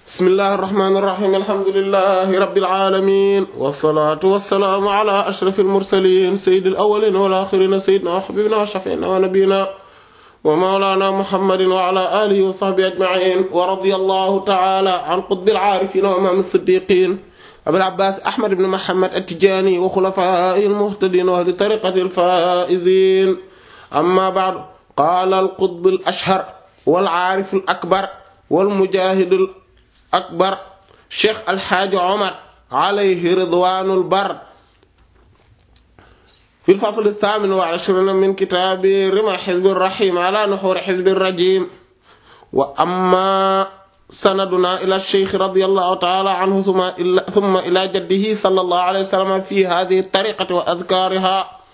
bismillahi irrahmani irrahim alhamdulilahi rabbil alamin wasalaatu wasalaamu ala ashraf almursalin sayidi alawalin walaxirina sayidina wa xabibina wa shafiina wa nabiyina wa mawlana muhammadin wa ala alihi wa sahbihi ajmain wa radi allahu taala an qutbi alcaarifina wa imaam alsiddiqin abil abbas ahmad ibn muhammad attijani wa xulafaa'i almuhtadin wa ahli tariqati alfaa'izin amma ba'du qaala alqutb alashhar walcaarif alakbar walmujahid akbar cheikh alxaaji omar alayhi ridwanul bar fi lfasl althaamin wal ishrina min kitaabi rima xizbi rahim ala nuxuri xizbi rajim wa amma sanaduna ila cheikh radiyallahu taala anhu thumma ila jaddihi sallallahu alayhi wa sallam fi hadihi tariqati wa adkaariha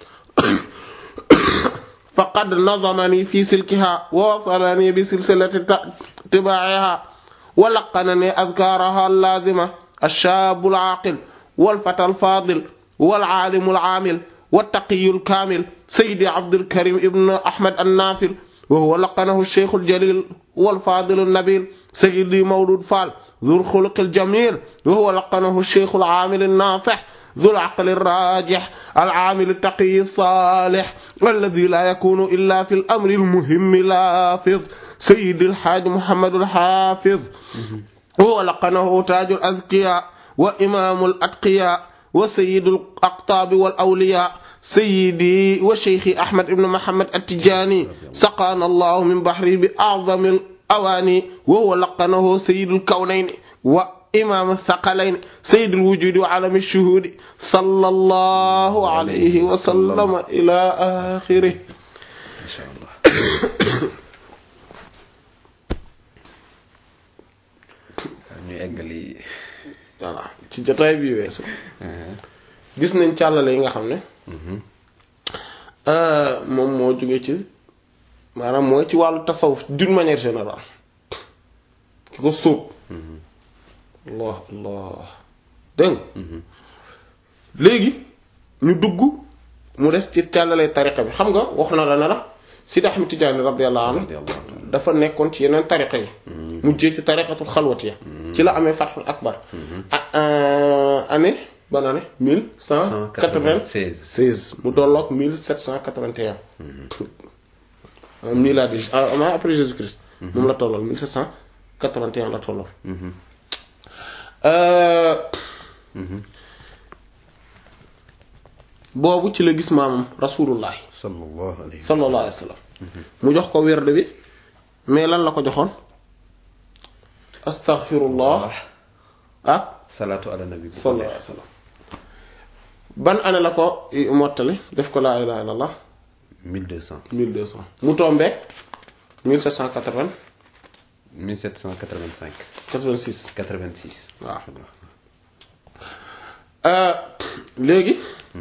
faqad nadamani fi silkiha wa wasalani bi silsilati tibaa'iha ولقنني أذكارها اللازمة الشاب العاقل والفتى الفاضل والعالم العامل والتقي الكامل سيدي عبد الكريم ابن أحمد النافل وهو لقنه الشيخ الجليل والفاضل النبيل سيدي مولود فال ذو الخلق الجميل وهو لقنه الشيخ العامل الناصح ذو العقل الراجح العامل التقي الصالح الذي لا يكون إلا في الأمر المهم لافظ سيد الحاج محمد الحافظ هو لقنه تاج الأذكياء وإمام الأتقياء وسيد الأقطاب والأولياء سيدي وشيخي أحمد بن محمد التجاني سقانا الله من بحره بأعظم الأواني وهو لقنه سيد الكونين وإمام الثقلين سيد الوجود وعالم الشهود صلى الله عليه وسلم إلى آخره إن شاء الله ñu eggali voilà ci jotaay bi weesu gis nañ càllale yi nga xam ne moom moo jóge ci maanaam mooy ci wàllu tasawuf d'une manière générale ki ko sóob allah allah dégg léegi ñu dugg mu des ci càllale tariqa bi xam nga wax na la ne la Sidi Ahmed Tidiane radiyallahu anhu dafa nekkoon ci yeneen tariqa yi mujjee ci tariqatul xalwatiya ci la amee fatxul akbar année ban année mille cent quatre-vingt-seize mu tolloog mille sept cent quatre-vingt-un miladi ama après Jésus Christ moom la tollool mille sept cent quatre-vingt-un la tollool boobu ci la gis maamam rasulullahi sallallahu alayhi sallallahu alayhi wa sallam mu jox ko werd bi mais lan la ko joxoon astaghfirullah ak salaatu ala nabi sallallahu alayhi wa sallam ban année la ko mottali def ko laa ilaha illallah 1200 1200 mu tombé 1780 1785 86 86 waaw léegi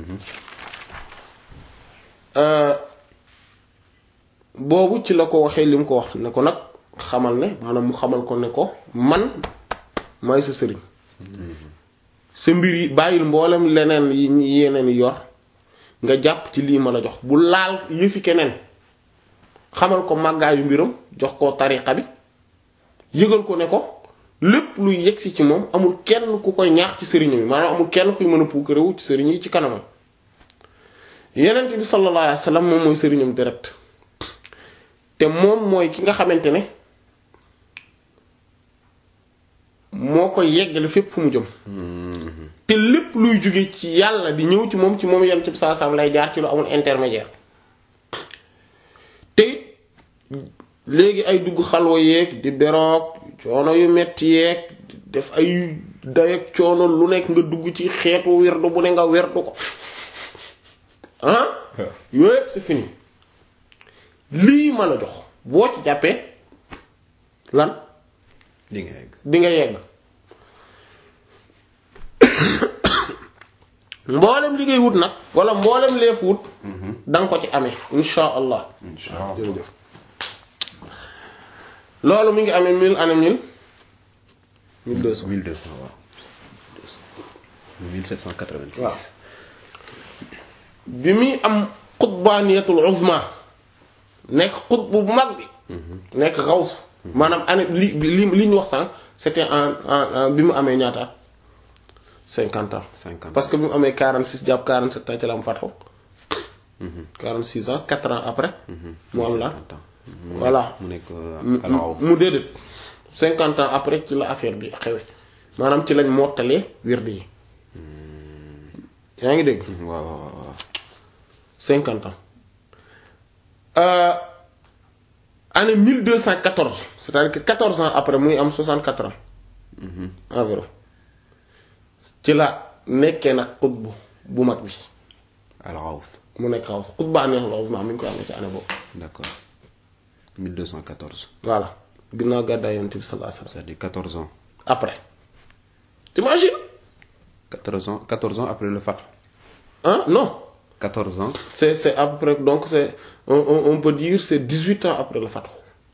boobu ci la ko waxee li mu ko wax ne ko nag xamal ne maanaam mu xamal ko ne ko man may sa sëriñ sa mbir yi bàyyil mboolem leneen yi yeneen yi yor nga jàpp ci lii ma la jox bu laal yëfi keneen xamal ko màggaayu mbiram jox ko tariqa bi yëgal ko ne ko lépp luy yegsi ci moom amul kenn ku koy ñaax ci sëriñam yi maanaam amul kenn kuy mën a puukarewu ci sëriñ yi ci kanamam yenent bi sallallahu alayhi wasallam moom mooy sëriñam direct te moom mooy ki nga xamante ne moo koy yeggale fépp fu mu jëm te lépp luy jóge ci yàlla di ñëw ci moom ci moom yenent bi sallallahu alayhi wasallam lay jaar ci lu amul intermédiaire te léegi ay dugg xalwa yeeg di beroog coono yu metti yeeg def ay dayak coono lu nekk nga dugg ci xeetu werdu bu ne nga werdu ko ah yooyu yëpp c'est fini lii ma la jox boo ci jàppee lan di nga yegg di nga yegg mboolem li ngay wut nag wala mboolem leef wut danga ko ci amee insha allah insha Allah jërëjëf loolu mi ngi amee mille année mille mille deux cent 1200 waaw 1786 waaw bi muy am xutbaaniyatul uzma nekk xut bu mag bi nekk xaws maanaam année li li li ñu wax sànq c'était en en en bi mu amee ñaata at 50 ans 50 parce que bi mu amee 46 jàpp 47 ans ci la am fatxu 46 ans 4 ans après mu am la 50 ans. voilà mu nekk mu alors mu déedéet 50 ans après ci la affaire bi xewe maanaam ci lañ mottalee wird yi yaa ngi dégg waaw waaw waaw 50 ans euh, année 1214 c'est-à-dire que 14 ans après muy am 64 ans environ ci la nekkee nag xutbu bu mag bi alors mu nekk xaw xutbaa neex la ma mi ngi koy amee ci année boobu d'accord 1214 voilà ginnaaw gàddaay yonent bi sallallahu alayhi wasallam c'est-à-dire 14 ans après t'imagines 14 ans 14 ans après le Fath hein non 14 ans c'est c'est à peu près donc c'est on, on, on peut dire c'est 18 ans après le fathu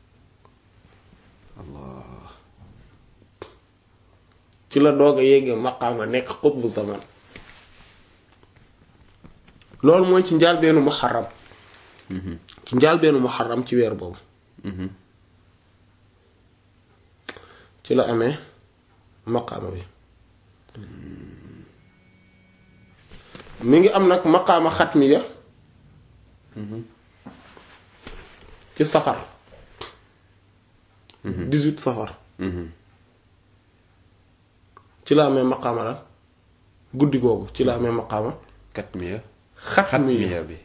Allah ci la doog a yéegee maqaama nekk xutbu zaman loolu mooy ci njaalbeenu muharram ci njaalbeenu muharram ci weer boobu ci la amee maqaama bi mi ngi am nag maqaama xatmiya ci safar 18 safar ci la amee maqaama lan guddi googu ci la amee maqaama Katmiya xatmiya Katmiya bi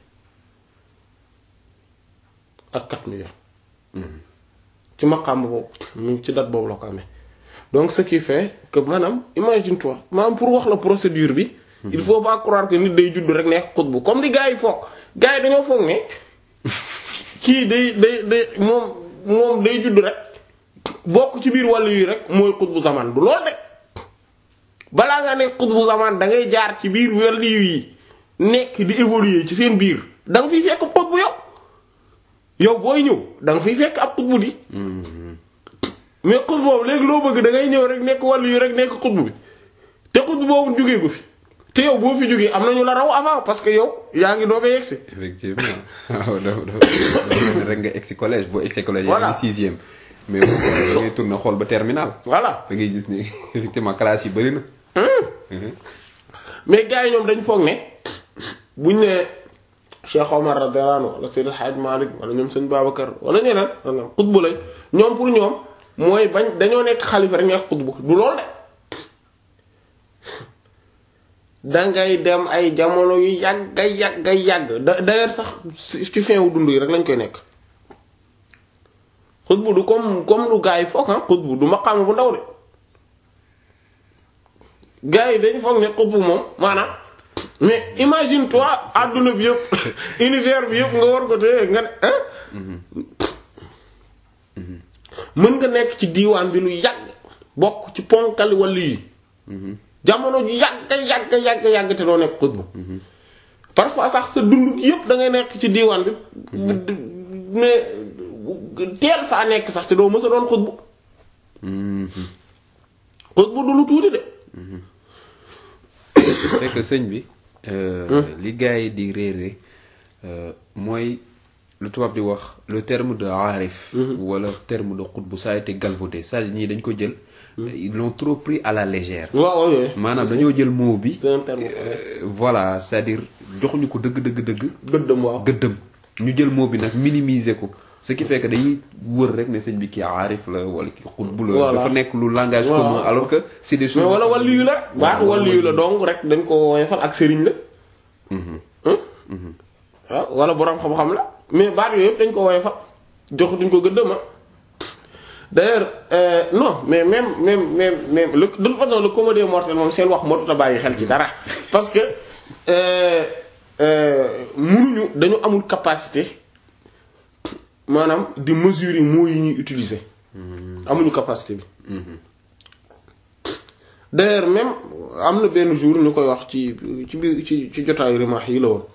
ak xatmiya ci maqaama boobu mu ci date boobu la ko amee donc ce qui fait que maanaam imagine toi maanaam pour wax la procédure bi il faut pas croire que nit day judd rek nekk xutbu comme li gars yi foog gars yi dañoo foog ne kii day day day moom moom day judd rek bokk ci biir wàllu yi rek mooy xutbu zaman du lool de balaa nga nekk xutbu zaman da ngay jaar ci biir wàllu yi nekk di évoluer ci seen biir da nga fiy fekk xutbu yow yow booy ñëw da nga fiy fekk ab xutbu di mais xutbu boobu léegi loo bëgg da ngay ñëw rek nekk wàllu yi rek nekk xutbu bi te xutbu boobu jógee ko fi te yow boo fi jógee am na ñu la raw avant parce que yow yaa ngi doog a yegsi effectivement waaw dafa dafa rek nga egg si collège boo egg si collège. Voilà. yaa ngi sixième mais boo da ngay tourné xool ba terminal voilà da ngay gis ni effectivement classe yi bëri na. mais gars yi ñoom dañ foog ne buñ ne Cheikh Omar radiyallahu anhu wala Seydil Hadj Malick wala ñoom sëñ Babacar wala ñeneen wala xutbu lañ ñoom pour ñoom mooy bañ dañoo nekk xalifa rek nekk xutbu du lool de dangay dem ay jamono yu yàgg yàgg yàgg da d'ailleurs sax ci fin wu dund yi rek lañ koy nekk xutbu du comme comme lu gars yi foog ah xutbu du maqaama bu ndaw de gars yi dañu foog ne xutbu moom maanaam mais imagine toi adduna bi yëpp univers bi yëpp nga war ko téye nga ne ah mën nga nekk ci diiwaan bi lu yàgg bokk ci ponkali wàllu yi jamono ju yàgg yàgg yàgg yàgg te doo nekk xutbu parfois sax sa dund gi yëpp da ngay nekk ci diiwaan bi mais teel faa nekk sax te doo mës a doon xutbu xutbu du lu tuuti de c'est que sëñ bi. euh, li gars yi di réere euh, mooy lu tubaab di wax le terme de aarif. wala terme de xutbu ça a été galvaudé c'est-à-dire ñii dañ ko jël. ils l'ont trop pris à la légère. waaw waaw yooyu maanaam dañoo jël mot bi. c'est un terme euh, voilà c'est-à-dire joxuñu ko dëgg dëgg dëgg. gëddëm waaw gëddëm ñu jël mot bi nag minimiser ko ce qui fait que dañuy wër rek ne sëñ bi kii aarif la wala kii xutbu la. Voilà. dafa nekk lu langage Voilà. commun alors que c'est des choses. mais wala wàllu yu la baatu wàllu yu la donc rek dañ ko woyofal ak sëriñ la hein waaw wala boroom xam-xam la mais baat yooyu yëpp dañ ko woyofal jox duñ ko gëddëma d'ailleurs euh, non mais même même même même le, de toute façon le commun des mortels moom seen wax motut a bàyyi xel ci dara parce que euh, euh, mënuñu dañu amul capacité maanaam di mesurer mots yi ñuy utiliser amuñu capacité bi d'ailleurs même am na benn jour ñu koy wax ci ci biir ci ci jotaayu rimaax yi la woon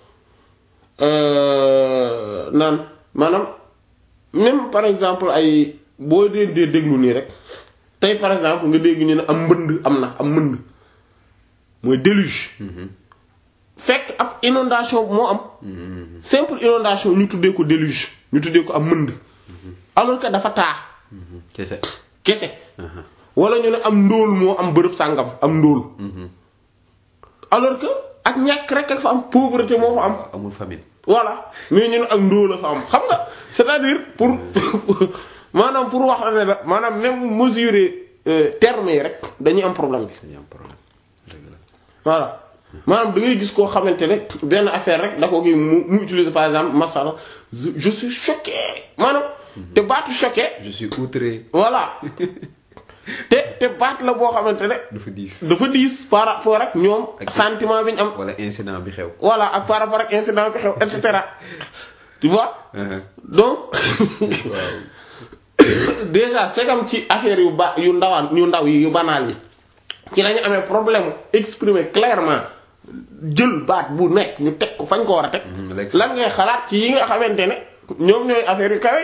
Euh, naan maanaam même par exemple ay boo dee dee déglu nii rek tey par exemple nga dégg ñu ne am mbënd am na am mbënd mooy déluge fekk ab inondation moo am simple inondation ñu tuddee ko déluge ñu tuddee ko am mbënd alors que dafa taa kese. kese wala ñu ne am ndóol moo am bërëb sàngam am ndóol alors que ak ñàkk rek ak fa am pauvreté moo fa am amul famille voilà mais ñu ne ak ndóol la fa am xam nga c'est-à-dire pour maanaam pour wax la ne la maanaam même mesurer euh, termes yi rek dañuy am problème bi dañu am problème dëgg la voilà maanaam da ngay gis koo xamante ne benn affaire rek da ko kii mu mu utiliser par exemple masala je je suis choqué maanaam te baatu choqué je suis outré voilà te te baat la boo xamante ne dafa diis dafa diis par rapport ak ñoom Ak- sentiment bi ñu am wala incident bi xew voilà ak par rapport ak incident bi xew et cetera tu vois donc waaw déjà segam ci affaire yu ba yu ndawaan yu ndaw yi yu banaal yi ci lañu amee problème exprimer clairement jël baat bu nekk ñu teg ko fañ ko war a teg Mhm, léegi- lan ngay xalaat ci yi nga xamante ne ñoom ñooy affaire yu kawe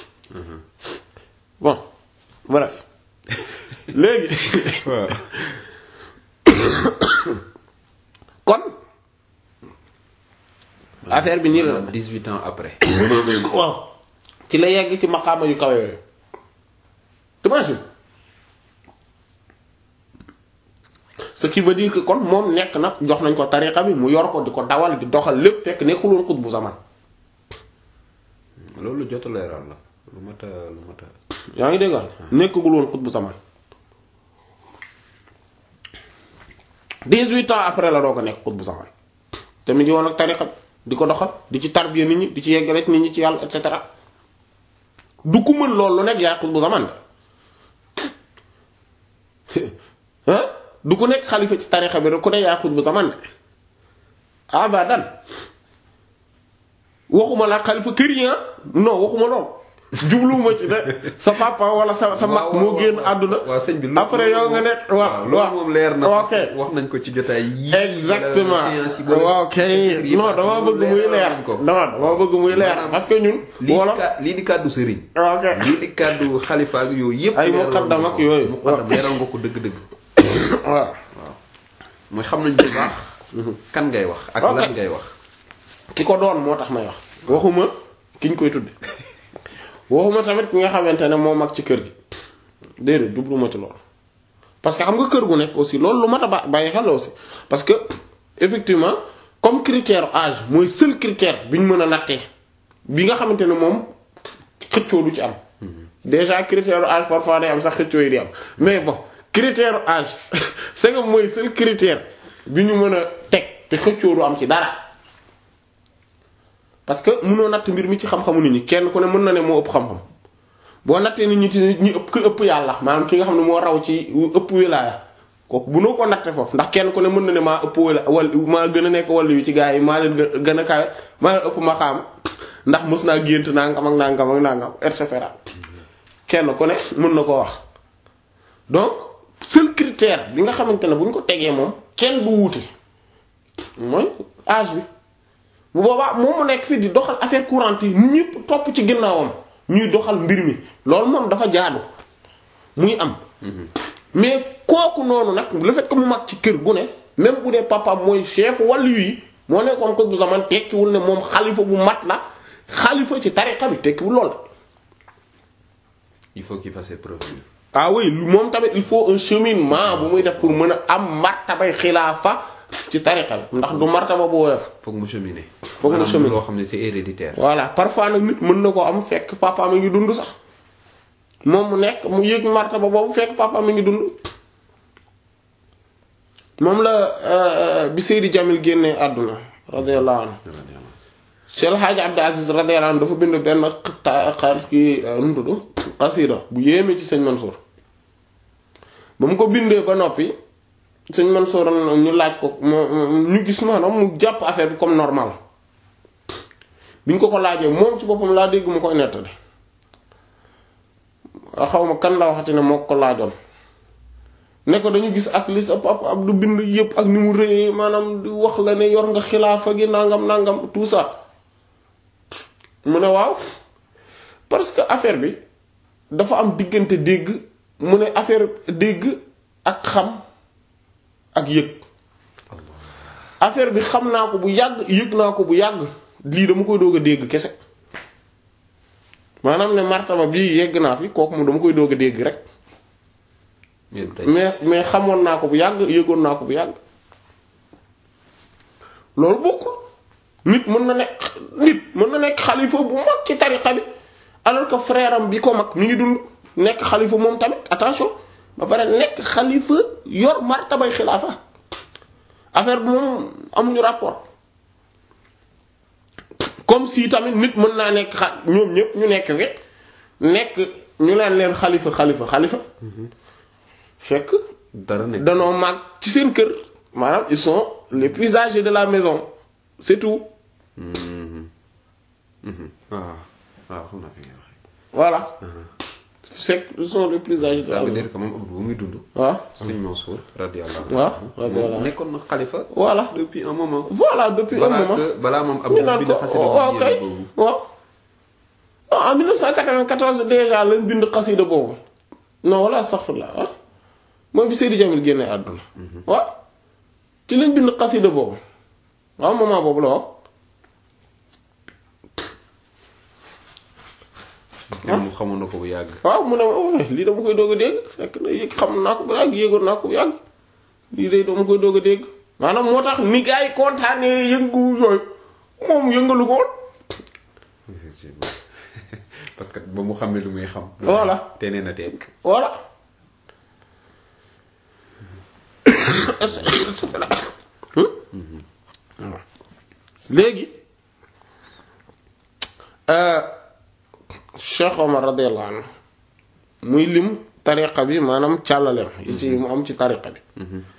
bon bref léegi waaw kon affaire bi nii la maanaam 18 ans après waaw ci la yegg ci maqaama yu kawe yooyu t'imagines ce qui veut dire que kon moom nekk na jox nañ ko tariqa bi mu yor ko di ko dawal di doxal lépp fekk nekkul woon xut bu zaman loolu jot a leeral la lu mat a lu mat a yaa ngi déggal nekkagul woon xut bu zaman 18 ans après la doo ko nekk xut bu zaman te mu ngi woon ak tariqa bi di ko doxal di ci tarbiya nit ñi di ci yeggale nit ñi ci yàlla et cetera du ku mën loolu lu nekk yaay xut bu zaman ah du ku nekk xalifa ci tariqa bi rek ku ne yaay xut bu zaman de abadan waxuma la xalifa kër yi ah non waxuma lool jubluwuma ci de sa papa wala sa sa mag moo génn àdduna waaw sëñ bi après yow nga nekk waaw loolu moom leer na ok wax nañ ko ci jotaay yi exactement séance yi ba waaw kay yi non dama bëgg muy leer nañ ko non dama bëgg muy leer Maanaam parce que ñun lii di wala ka- lii di kàddu sëriñ ok lii di kàddu xalifa ak yooyu yëpp Ay leeral muqaddam nga ak ko. yooyu. muqaddam leeral nga ko dëgg-dëgg waaw mooy xam nañ bu baax kan ngay wax ak Ok. lan ngay wax ki ko doon moo tax may wax waxuma ki ñu koy tudde waxuma tamit ki nga xamante ne moo mag ci kër gi déedéet jubluma ci loolu parce que xam nga kër gu nekk aussi loolu lu mat a ba- bàyyi xel la aussi parce que effectivement comme critère âge mooy seul critère bi ñu mën a nattee bi nga xamante ne moom xëccoo du ci am déjà critère âge parfois day am sax xëccoo yi di am mais bon critère âge c'est que mooy seul critère bi ñu mën a teg te xëccoo du am ci dara parce que mënoo natt mbir mi ci xam-xamu nit ñi kenn ku ne mën na ne moo ëpp xam-xam boo nattee nit ñi ci ñi ëpp ki ëpp yàlla maanaam ki nga xam ne moo raw ci ëpp wilaaya kooku bu noo ko natte foofu ndax kenn ku ne mën na ne maa ëpp wala wal maa gën a nekk wàllu yu ci gaa yi maa leen gë- gën a kawe maa leen ëpp maqaam ndax mës naa gént nangam ak nangam ak nangam et cetera kenn ku ne mën na koo wax donc seul critère bi nga xamante ne bu ñu ko tegee moom kenn du wuute mooy âge bi bu boobaa moom mu nekk fii di doxal affaire courante yi ñëpp topp ci ginnaawam ñuy doxal mbir mi loolu moom dafa jaadu muy am mais kooku noonu nag le fait que mu mag ci kër gu ne même bu dee papaam mooy chef wàllu yi moo nekkoon ko bu zaman tekkiwul ne moom xalifa bu mat la xalifa ci tariqa bi tekkiwul lool la il faut qu'il fasse ses preuves ah oui moom tamit il faut un cheminement bu muy def pour mën a am martabay xilaafa ci tariqa bi ndax du martaba bu woyof foog mu cheminer Foog mu Maanaam cheminer. loo xam ne c'est héréditaire voilà parfois nag nit mën na ko am fekk papa mi ngi dund sax moom mu nekk mu yëg martaba boobu fekk papa mi ngi dund moom la euh, bi Seydi Jamil génnee àdduna radiyallahu anhu Cheikh El Hadj Abdou Aziz radiyallahu anhu dafa bind benn ta- xar ki nu mu tudd xasida bu yéeme ci sëñ Mansour ba mu ko bindee ba noppi sëñ Mansour ñu laaj ko mu ñu gis maanaam mu jàpp affaire bi comme normal bi ñu ko ko laajee moom ci boppam laa dégg mu koy nettali xaw ma kan la waxati ne moo ko laajoon ne ko dañu gis ak li sa papa ab du bind yëpp ak ni mu rëyee maanaam di wax la ne yor nga xilaafa gi nangam nangam tout ça mu ne waaw parce que affaire bi dafa am diggante dégg mu ne affaire dégg ak xam ak yëg affaire bi xam naa ko bu yàgg yëg naa ko bu yàgg lii dama koy doog a dégg kese maanaam ne martaba bii yegg naa fi kooku moom dama koy doog a dégg rek yéen tey mais mais xamoon naa ko bu yàgg yëgoon naa ko bu yàgg loolu bokkul nit mën na nekk nit mën na nekk xalifa bu mag ci tariqa bi alors que frère am bi ko mag mi ngi dund nekk xalifa moom tamit attention ba pare nekk xalifa yor martabay xilaafa affaire bi moom amuñu rapport comme si tamit nit mën naa nekk xa ñoom ñëpp ñu nekk fi nekk ñu leen leen xalifa xalifa xalifa fekk dara nekk danoo mag ci seen kër maanaam ils sont les plus âgés de la maison c'est tout waaw waaw xam naa fi ngay waxee voilà fekk ils sont les plus âgés de ça la veut maison dire que moom Abdou bu muy dund waaw sëñ Mansour radiyallahu waaw anhu radiyallahu moom nekkoon na xalifa voilà depuis un moment voilà depuis un balaa moment que balaa moom ñu Abdou naan bi ko na xasida waaw bu kay yéene boobu waaw non en 1994 déjà lañ bind xasida boobu non wala astaghfirullah ah mooy bi Seydi Jamil génne àdduna waaw ci lañ bind xasida boobu waaw moment boobu la waaw moom mu xamoon na ko bu yàgg waaw mu ne ma oh, lii dama koy doog a dégg fekk na yëg xam naa ko bu yàgg yéegoon naa ko bu yàgg lii de dama koy doog a dégg maanaam moo tax ni gars yi kontaanee yëngu yooyu moom yëngalu ko woon effectivement parce que ba mu xamee lu muy xam Voilà. te nee na teg voilà léegi euh, Cheikh Omar radiyallahu anhu muy lim tariqa bi maanaam càllaleem yi ci mu am ci tariqa bi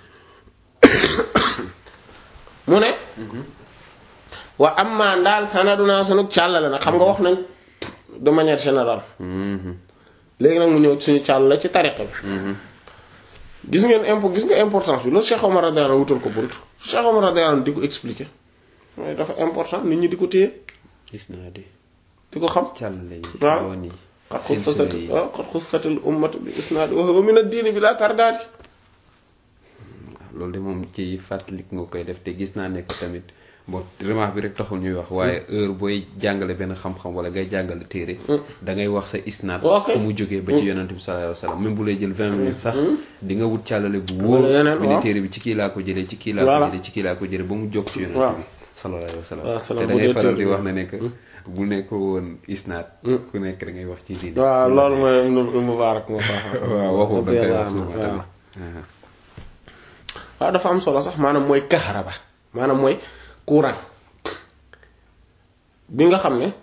mu ne wa amma ndaal sanaduna sunu càllale nag xam nga wax nañ de manière générale léegi nag mu ñëw suñu càllale ci tariqa bi gis ngeen impo gis nga importance bi loolu Cheikh Omar radiyallahu anhu wutal ko bunt Cheikh Omar radiyallahu anhu di ko expliquer mooy dafa important nit ñi di ko téye gis naa di di ko xam càllale yi waaw. yoon yi qad silsila xussat yi. waaw qad xussatil ummatu bi isnaad wa huwa min ad-diini bi laa tardaadi loolu de moom ci fàttalik nga koy def te gis naa nekk tamit bon remarque bi rek taxul ñuy wax waaye heure booy jàngale benn xam-xam wala ngay jàngale téere da ngay wax sa isnaad Ok. fu mu jógee ba ci yonante bi sallallahu alayhi wasallam même bu lay jël vingt minutes sax di nga wut càllale bu wóor Wala yeneen, bi ne waaw. téere bi ci kii laa ko jëlee ci kii laa Voilà. ko jëlee ci kii laa ko jëlee ba mu jóg ci Waaw. yonante bi sallallahu alayhi wasallam Waaw, te salaam da bu ngay dee faral di téere wax ne nekk bu nekk woon isnaad ku nekk da ngay wax ci diine waaw loolu mooy Ibnu Mubaarak moo faax waaw waxul da ngay wax radiyallahu souvent anhu, waaw. tamit. waaw dafa am solo sax maanaam mooy kaharaba maanaam mooy courant bi nga xam ne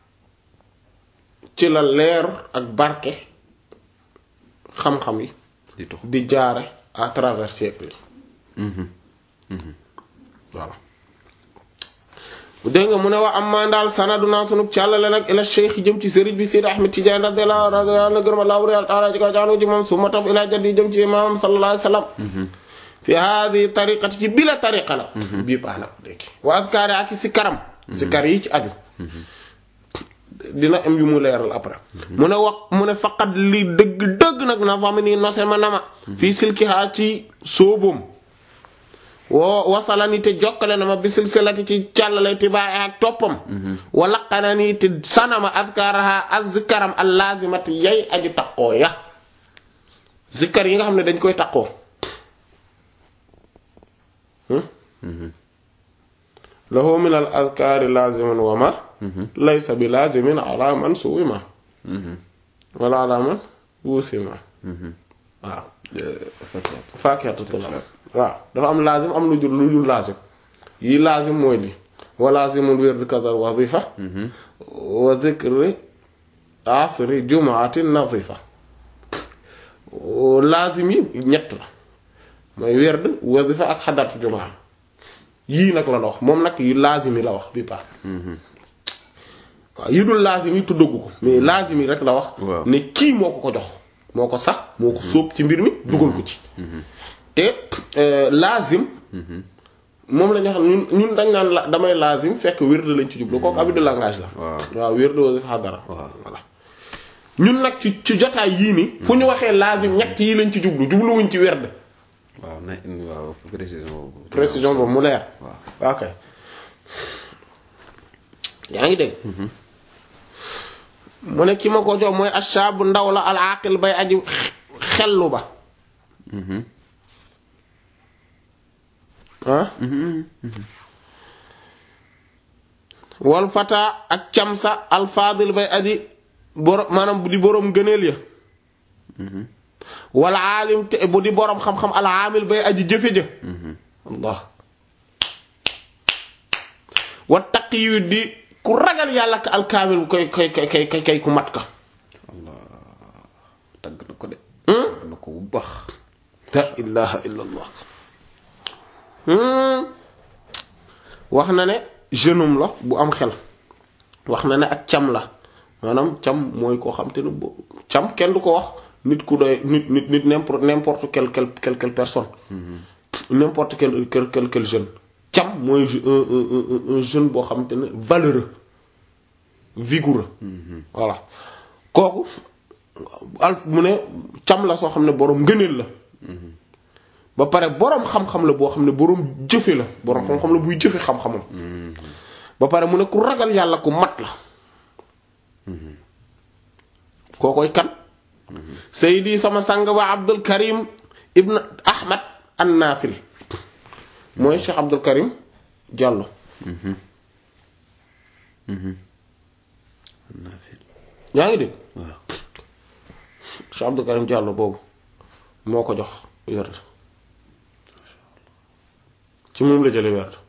ci la leer ak barke xam-xam yi di tux di jaare à travers siècle yi voilà dégg nga mu ne waa am maa daal sanaduna sunu càllale nag ila cheikh jëm ci sëriñ bi Seydi Ahmed Tidiane radiyallahu radiyallahu anhu gërëm Allahu real taala ci kaw jaanu ci moom suma tab ila jaddi jëm ci imaamam sallallahu alayhi wa sallam fi haadi tariqati ci bila tariqa la bii baax na léegi wa azkaari ak si karam si kar yi ci aju dina am yu mu leeral après mu ne wax mu ne faqat li dëgg dëgg nag na fami nii nose ma nama fii silkihaa ci sóoboom woo wasalani te jokkale na ma bi silsilati ci càllale tibaay ak toppam wa laqanani te sanama azkaraha azkaram al lazimati yay aju taqoo ya zikkar yi nga xam ne dañ koy taqoo lahu min al azkaari laziman wa ma laysa bi lazimin ala man suwima wala ala man wusima waaw faakiyatu tulab waaw dafa am lazim am lu jul lu jul lazim yi lazim mooy li wa lazimul wird kadar wazifa wa dhikri asri jumaatin nazifa lazim yi ñett la mooy werd wazifa ak xadaratu jumaa yii nag la la wax moom nag yu lazim yi la wax bi paax waaw yi dul lazim yi tuddagu ko mais lazim yi rek la wax Waaw. ne kii moo ko ko jox moo ko sax moo ko sóob ci mbir mi dugal ko ci te euh, lazim moom la ñu xam ñun ñun dañ naan la damay lazim fekk wird lañ ci jublu kooku abus de langage la Waaw. waaw wird wasifa xadara Waaw. voilà ñun nag ci ci jotaay yii ni fu ñu waxee lazim ñett yi lañ ci jublu jubluwuñ ci werd waaw na waaw précision boobu. précision boobu mu leer waaw ok yaa ngi dégg mu ne ki ma ko jox mooy ashaabu ndaw la al aqil bay aji xellu ba ah wal fata ak camsa alfaadil bay aji borom maanaam di boroom gëneel ya wal aalim te bu di boroom xam-xam al aamil bay aji jëfe ja allah wa taqiyu di ku ragal yàlla ka alkaamil koy koy koy koy kay ku mat ka allah tagg na ko de tagg na ko bu baax la ilaha illa allah wax na ne jeune homme la bu am xel wax na ne ak cam la maanaam cam mooy koo xam te ne bo cam kenn du ko wax nit ku doy nit nit nit n'importe n'importe quelle quelle quelle quelle personne n'importe quel quel quel quel jeune cam mooy un un un jeune boo xam te ne valeureux vigoureux voilà kooku al mu ne cam la soo xam ne boroom ngëneel la ba pare boroom xam-xam la boo xam ne boroom jëfe la boroom xam-xam la buy jëfe xam-xamam ba pare mu ne ku ragal yàlla ku mat la kookoy kan Seydi sama sang ba Abdul Karim Ibn Ahmad an-Nafil mooy Cheikh Abdul Karim Diallo yaa ngi dégg waaw Cheikh Abdul Karim Diallo boobu moo ko jox werd ci moom la jële werd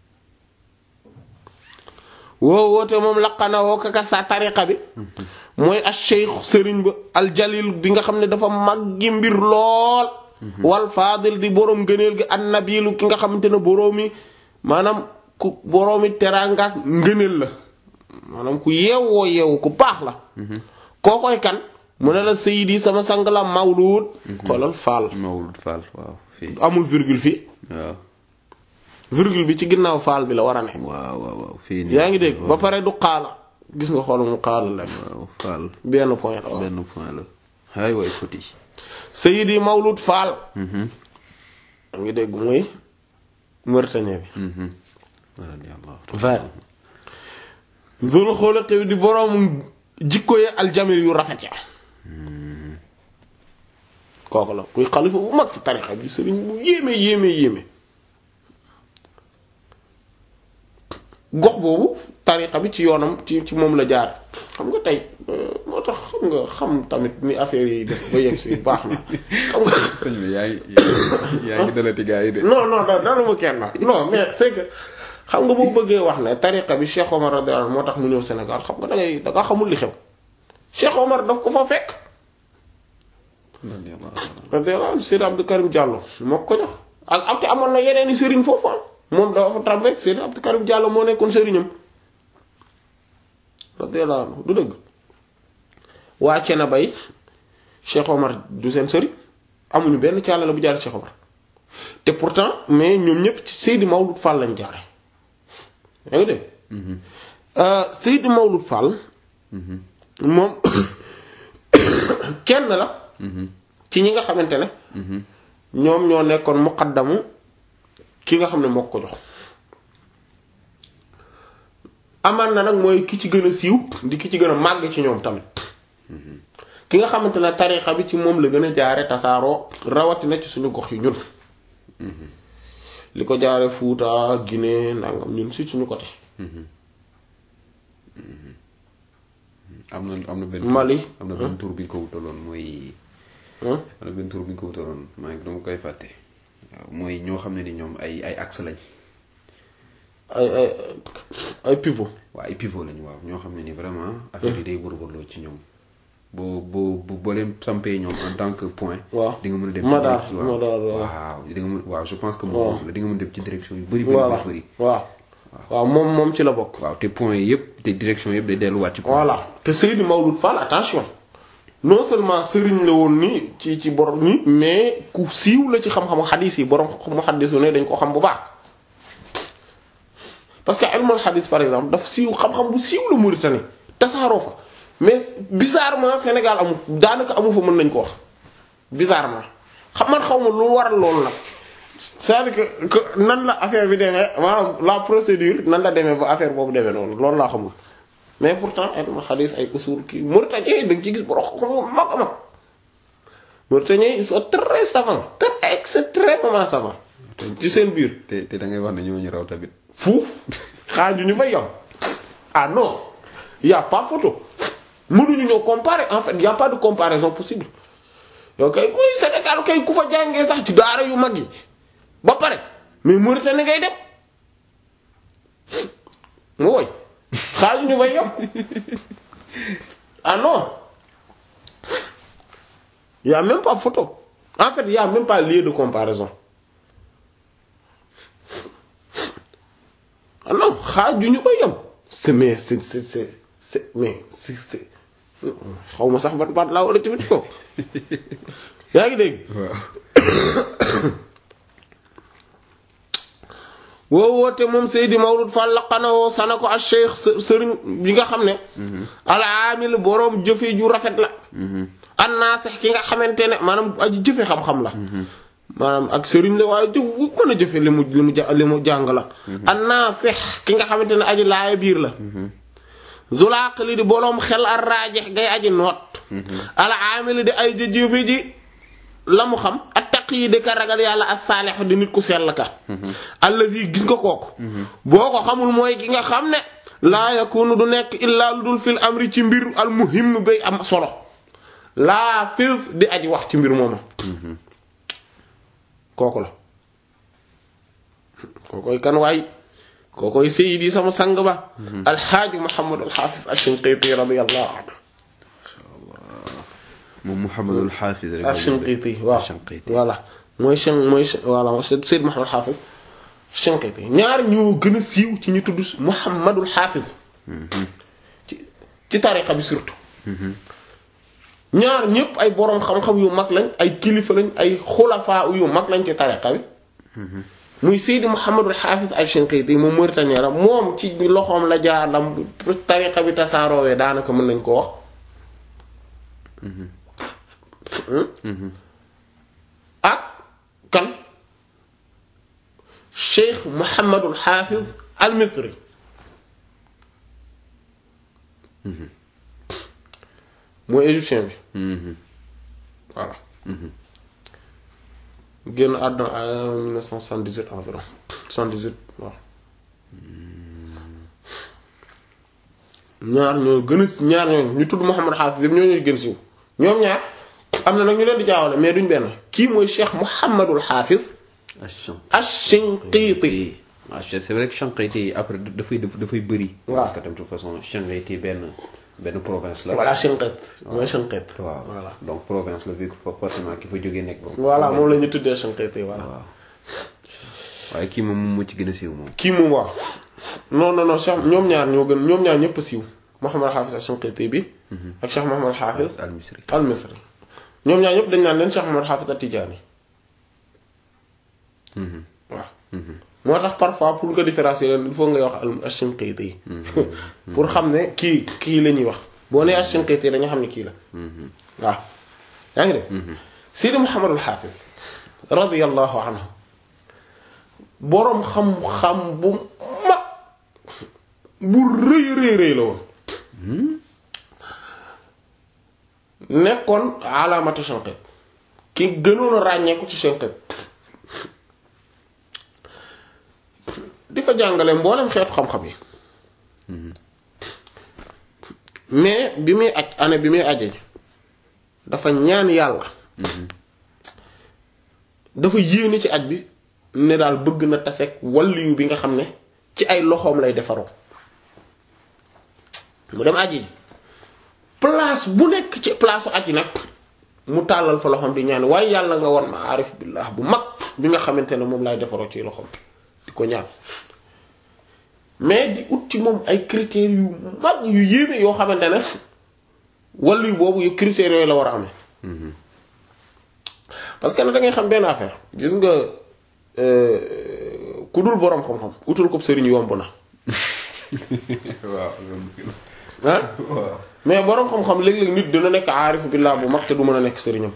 woo woote moom laqana woo kaka sa tariqa bi mooy al cheikh sëriñ ba al jalil bi nga xam ne dafa màggi mbir lool wal faadil di boroom ngëneel gi an nabilu ki nga xamante ne boroomi maanaam ku boroomi teraangaak ngëneel la maanaam ku yeewoo yeewu ku baax la kookoy kan mu ne la sayidi sama sang la mawlud xoolal faal Mawlud Fall waaw fii amul virgule fii waaw virgule bi ci ginnaaw faal bi la war a ne waaw waaw waaw fii nii yaa ngi dégg ba pare du xaala gis nga xool mu xaala la waaw Fall benn point la waaw benn point la hay way foti sayidi mawlud faal yaa ngi dégg muy Mauritanie bi radiyallahu vingt zul xuluqi di boroom jikko yi aljamil yu rafet ya kooku la kuy xalifa bu mag ci tarixa bi sëriñ bu yéeme yéeme yéeme gox boobu tarixa bi ci yoonam ci ci moom la jaar xam nga tey moo tax xam nga xam tamit ni affaire yi def ba yegg si baax na xam nga sëñ bi yaa ngi yaa ngi dalati gaa yi de non non da dalu ma kenn non mais c'est que xam nga boo bëggee wax ne tariqa bi Cheikh Omar radiyallahu anhu moo tax mu ñëw Sénégal xam nga da ngay da nga xamul li xew Cheikh Omar daf ko fa fekk radiyallahu radiyallahu anhu Seydi Abdou Karim Diallo moo ko jox ak ak te amoon na yeneen i sëriñ foofu ah moom dafa fa tàmbeek Seydi Abdou Karim Diallo moo nekkoon sëriñam radiyallahu anhu du dëgg waa Cena bay Cheikh Omar du seen sëriñ amuñu benn càlla la bu jaar Cheikh Omar te pourtant mais ñoom ñëpp ci Seydi Mawlud Fall lañ jaare yaa ngi dégg Seydi Mawlud Fall moom kenn la ci ñi nga xamante ne ñoom ñoo nekkoon muqaddamu ki nga xam ne moo ko jox amaan na nag mooy ki ci gën a siiw di ki ci gën a màgg ci ñoom tamit ki nga xamante ne tarixa bi ci moom la gën a jaare tasaaroo rawatina ci suñu gox yi ñun li ko jaare Fuuta Guinée nangam ñun si suñu côté am na am na benn Mali. am na benn tur bi ñu ko wutaloon mooy hein am na benn tur bi ñu ko wutaloon maa ngi dama koy fàtte waaw mooy ñoo xam ne ni ñoom ay ay axe lañ ay ay ay pivot waaw ay pivot lañ waaw ñoo xam ne ni vraiment affaire yi day wërwërloo ci ñoom boo boo boo boo leen sampee ñoom en tant que point waaw di nga mën a dem Madaar, ci waaw Madaar, waaw. waaw di nga mën waaw je pense que waaw. moom la di nga mën a dem ci direction yu bëri bëri voilà bëri waaw waaw moom moom ci la bokk waaw te point yëpp te direction yëpp day delluwaat ci point voilà te Seydi Mawlud Fall attention non seulement sëriñ la woon ni ci ci borom ni mais ku siiw la ci xam-xamu xadis yi borom mu xaddisu ne dañ ko xam bu baax parce que ilmul xadis par exemple daf siiw xam-xam bu siiw la Mauritanie tasaaroo fa mais bizarrement Sénégal amu daanaka amu fa mën nañ ko wax bizarrement xam man xaw ma lu waral loolu nag c'est-à-dire que que nan la affaire bi demee maanaam la procédure nan la demee ba affaire boobu demee noonu loolu laa xamul mais pourtant ilmul xadis ay usul kii Mauritanie da nga ci gis borom xam-xam mag a mag Mauritaniens ils sont très savants très extrêmement savants ci seen biir te te da ngay wax ne ñoo ñu raw tamit. fuuf xaaju ñu fay yam ah non y a pas photo mënuñu ñoo comparer en fait y a pas de comparaison possible yow kay muy Sénégal kay ku fa jàngee sax ci daara yu mag yi ba pare mais Mauritanie ngay dem mu woy xaaju ñu fay yam ah non y a même pas photo en fait y a même pas lieu de comparaison ah non xaaju ñu koy yem c'est mais c'est c'est c'est c'est mais c'est c'est xaw ma sax ban baat laa war a jëfandikoo yaa ngi dégg. waaw. woo woote moom Seydi Mawlud Fall laqanawoo sana ko ak cheikh sëriñ bi nga xam ne. al-aamil boroom jëfe ju rafet la. an-naasix ki nga xamante ne maanaam aji jëfe xam-xam la. maanaam ak sëriñ la waaye jëf bu mën a jëfe li mu li mu ja li mu jàng la. an-naafix ki nga xamante ne aji laaya biir la. zulaaq li di boroom xel ar raajex gay aji noot. al-aamil di ay jëfe ji la mu xam. yi di ka ragal yàlla as-saalih di nit ku sell ka allazi gis nga kooku boo ko xamul mooy ki nga xam ne laa yakunu du nekk illaa lu dul fil amri ci mbir al muhim bay am solo laa fis di aji wax ci mbir mooma kooku la kookoy kan waay kookoy sayyidi sama sang ba alxaaji muhammad alxaafis ash-shinqiti radiyallahu anhu moom Mouhamadul Hafiz rek. Shinqiti waaw voilà mooy Shin mooy voilà Seyd Mouhamadul Hafiz Shinqiti ñaar ñoo gën a siiw ci ñu tudd Mouhamadul Hafiz. ci ci tariqa bi surtout. ñaar ñëpp ay boroom xam-xam yu mag lañ ay kilifa lañ ay xulafaa yu mag lañ ci tariqa bi. muy Seydi Mouhamadul Hafiz al Shinqiti moom Mauritanie la moom ci loxoom la jaar lam tariqa bi tasaaroowee daanaka mën nañ ko wax. ak kan Cheikh Mouhamadul Hafiz al Misri mooy égyptien bi voilà génn àdduna à 1978 environ 78 waaw ñaar ñoo gën a ñaar ñoo ñu tudd Mouhamadul Hafiz yëpp ñoo ñooy gën siiw ñoom ñaar am na nag ñu leen di jaawale mais duñ benn kii mooy Cheikh Mouhamadul Hafiz Ash-Shinqiti ah c'est vrai que Shinqiti après dafay dafay bëri. waaw parce que tam de toute façon Shinqiti benn benn province la. voilà Shinqit mooy Shinqit waaw voilà donc province la vu que forcément ki fa jógee nekk ba. voilà moom la ñu tuddee Shinqiti voilà waaw waaye kii moom moo ci gën a siiw moom. kii moom waaw non non non Cheikh ñoom ñaar ñoo gën ñoom ñaar ñëpp siiw Mouhamadul Hafiz Ash-Shinqiti bi ak Cheikh Mouhamadul Hafiz al Misri. al Misri ñoom ñaar ñëpp dañ naan leen Cheikh Mouhamadul Hafiz at-Tidjânî waaw moo tax parfois pour nga différencier leen il faut ngay wax al Ash-Shinqiti pour xam ne kii kii la ñuy wax boo nee Ash-Shinqiti dañu xam ne kii la waaw yaa ngi de Seydi Mouhamadul Hafiz radiyallahu anhu boroom xam-xam bu mag bu rëy rëy rëy la woon nekkoon alaamatu Shinqit ki gënoon a ràññeeku ci Shinqit di fa jàngale mboolem xeetu xam-xam yi mais bi muy aj année bi muy aje dafa ñaan yàlla dafa yéene ci aj bi ne daal bëgg na taseeg waliyu bi nga xam ne ci ay loxoom lay defaroo mu dem aji ji place bu nekk ci place aji nag mu tàllal fa loxoom di ñaan waaye yàlla nga won ma aarif billah bu mag bi nga xamante ne moom lay defaroo ci loxoom di ko ñaan mais di ut ci moom ay critères yu mag yu yéeme yoo xamante ne waliyu boobu yu critères yooyu la war a amee parce que nag da ngay xam benn affaire gis nga ku dul boroom xam-xam utul ko sëriñ yomb na waaw ah mais boroom xam-xam léeg-léeg nit dina nekk aarif billah bu mag te du mën a nekk sëriñam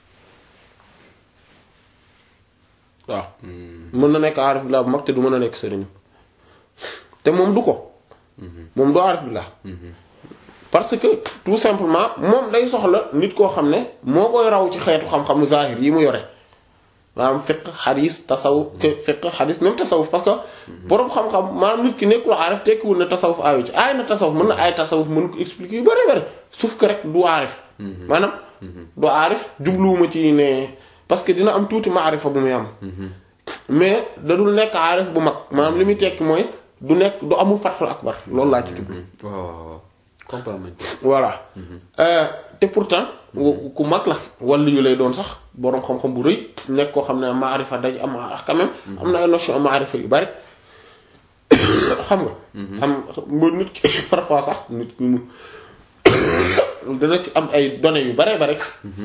waaw mën na nekk aarif billah bu mag te du mën a nekk sëriñam te moom du ko moom du aarif billah parce que tout simplement moom day soxla nit koo xam ne moo koy raw ci xeetu xam-xamu zahir yi mu yore maanaam fiqh xadis tasawuf fiqh xadis même tasawuf parce que borom xam-xam maanaam nit ki nekkul aarif tekkiwul ne tasawuf aayu ci aay na tasawuf mën na aay tasawuf mën ko expliquer yu bari bari sauf que rek du aarif maanaam du aarif jubluwuma ci ne parce que dina am tuuti maarifa bu muy am mais da dul nekk aarif bu mag maanaam li muy tekki mooy du nekk du amul fathul akbar loolu laa ci jublu waaw waaw waaw comprendre nañ ko. voilà te pourtant ku mag la wala yu lay doon sax boroom xam-xam bu rëy nekk koo xam ne maarifa daj am quand même am na ay notion maarifa yu bari xam nga am ba nit ki parfois sax nit ki mu dina ci am ay données yu bare bare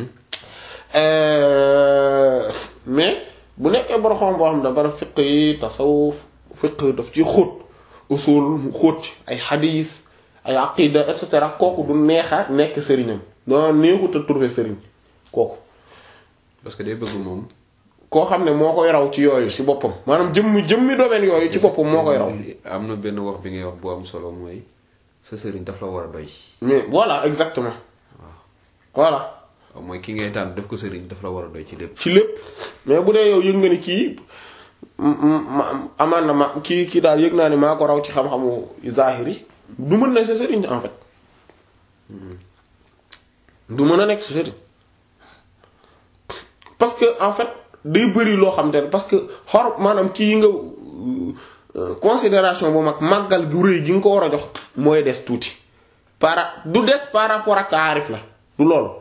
mais bu nekkee boroom xam boo xam ne bara fiq yi tasawuf fiq daf ci xóot usul mu xóot ci ay xadiis ay aqida et cetera kooku du neexa nekk sëriñam doo neexut a trouver sëriñ kooku parce que day bëgg moom. koo xam ne moo koy raw ci yooyu ci boppam maanaam jëmmi jëmmi domaine yooyu ci boppam moo koy raw am na benn wax bi ngay wax bu am solo mooy sa sëriñ daf la war a doy. mais voilà exactement voilà waaw mooy ki ngay tànn def ko sëriñ daf la war a doy ci lépp. ci lépp mais bu dee yow yëg nga ni kii amaan na ma kii kii daal yëg naa ni maa ko raw ci xam-xamu zahiri du mën na sa sëriñ en fait du mën a nekk sa sëriñ parce que en fait day bëri loo xam te ne parce que xor maanaam kii nga considération bu mag màggal gu rëy gi nga ko war a jox mooy des tuuti par du des par rapport ak aarif la du loolu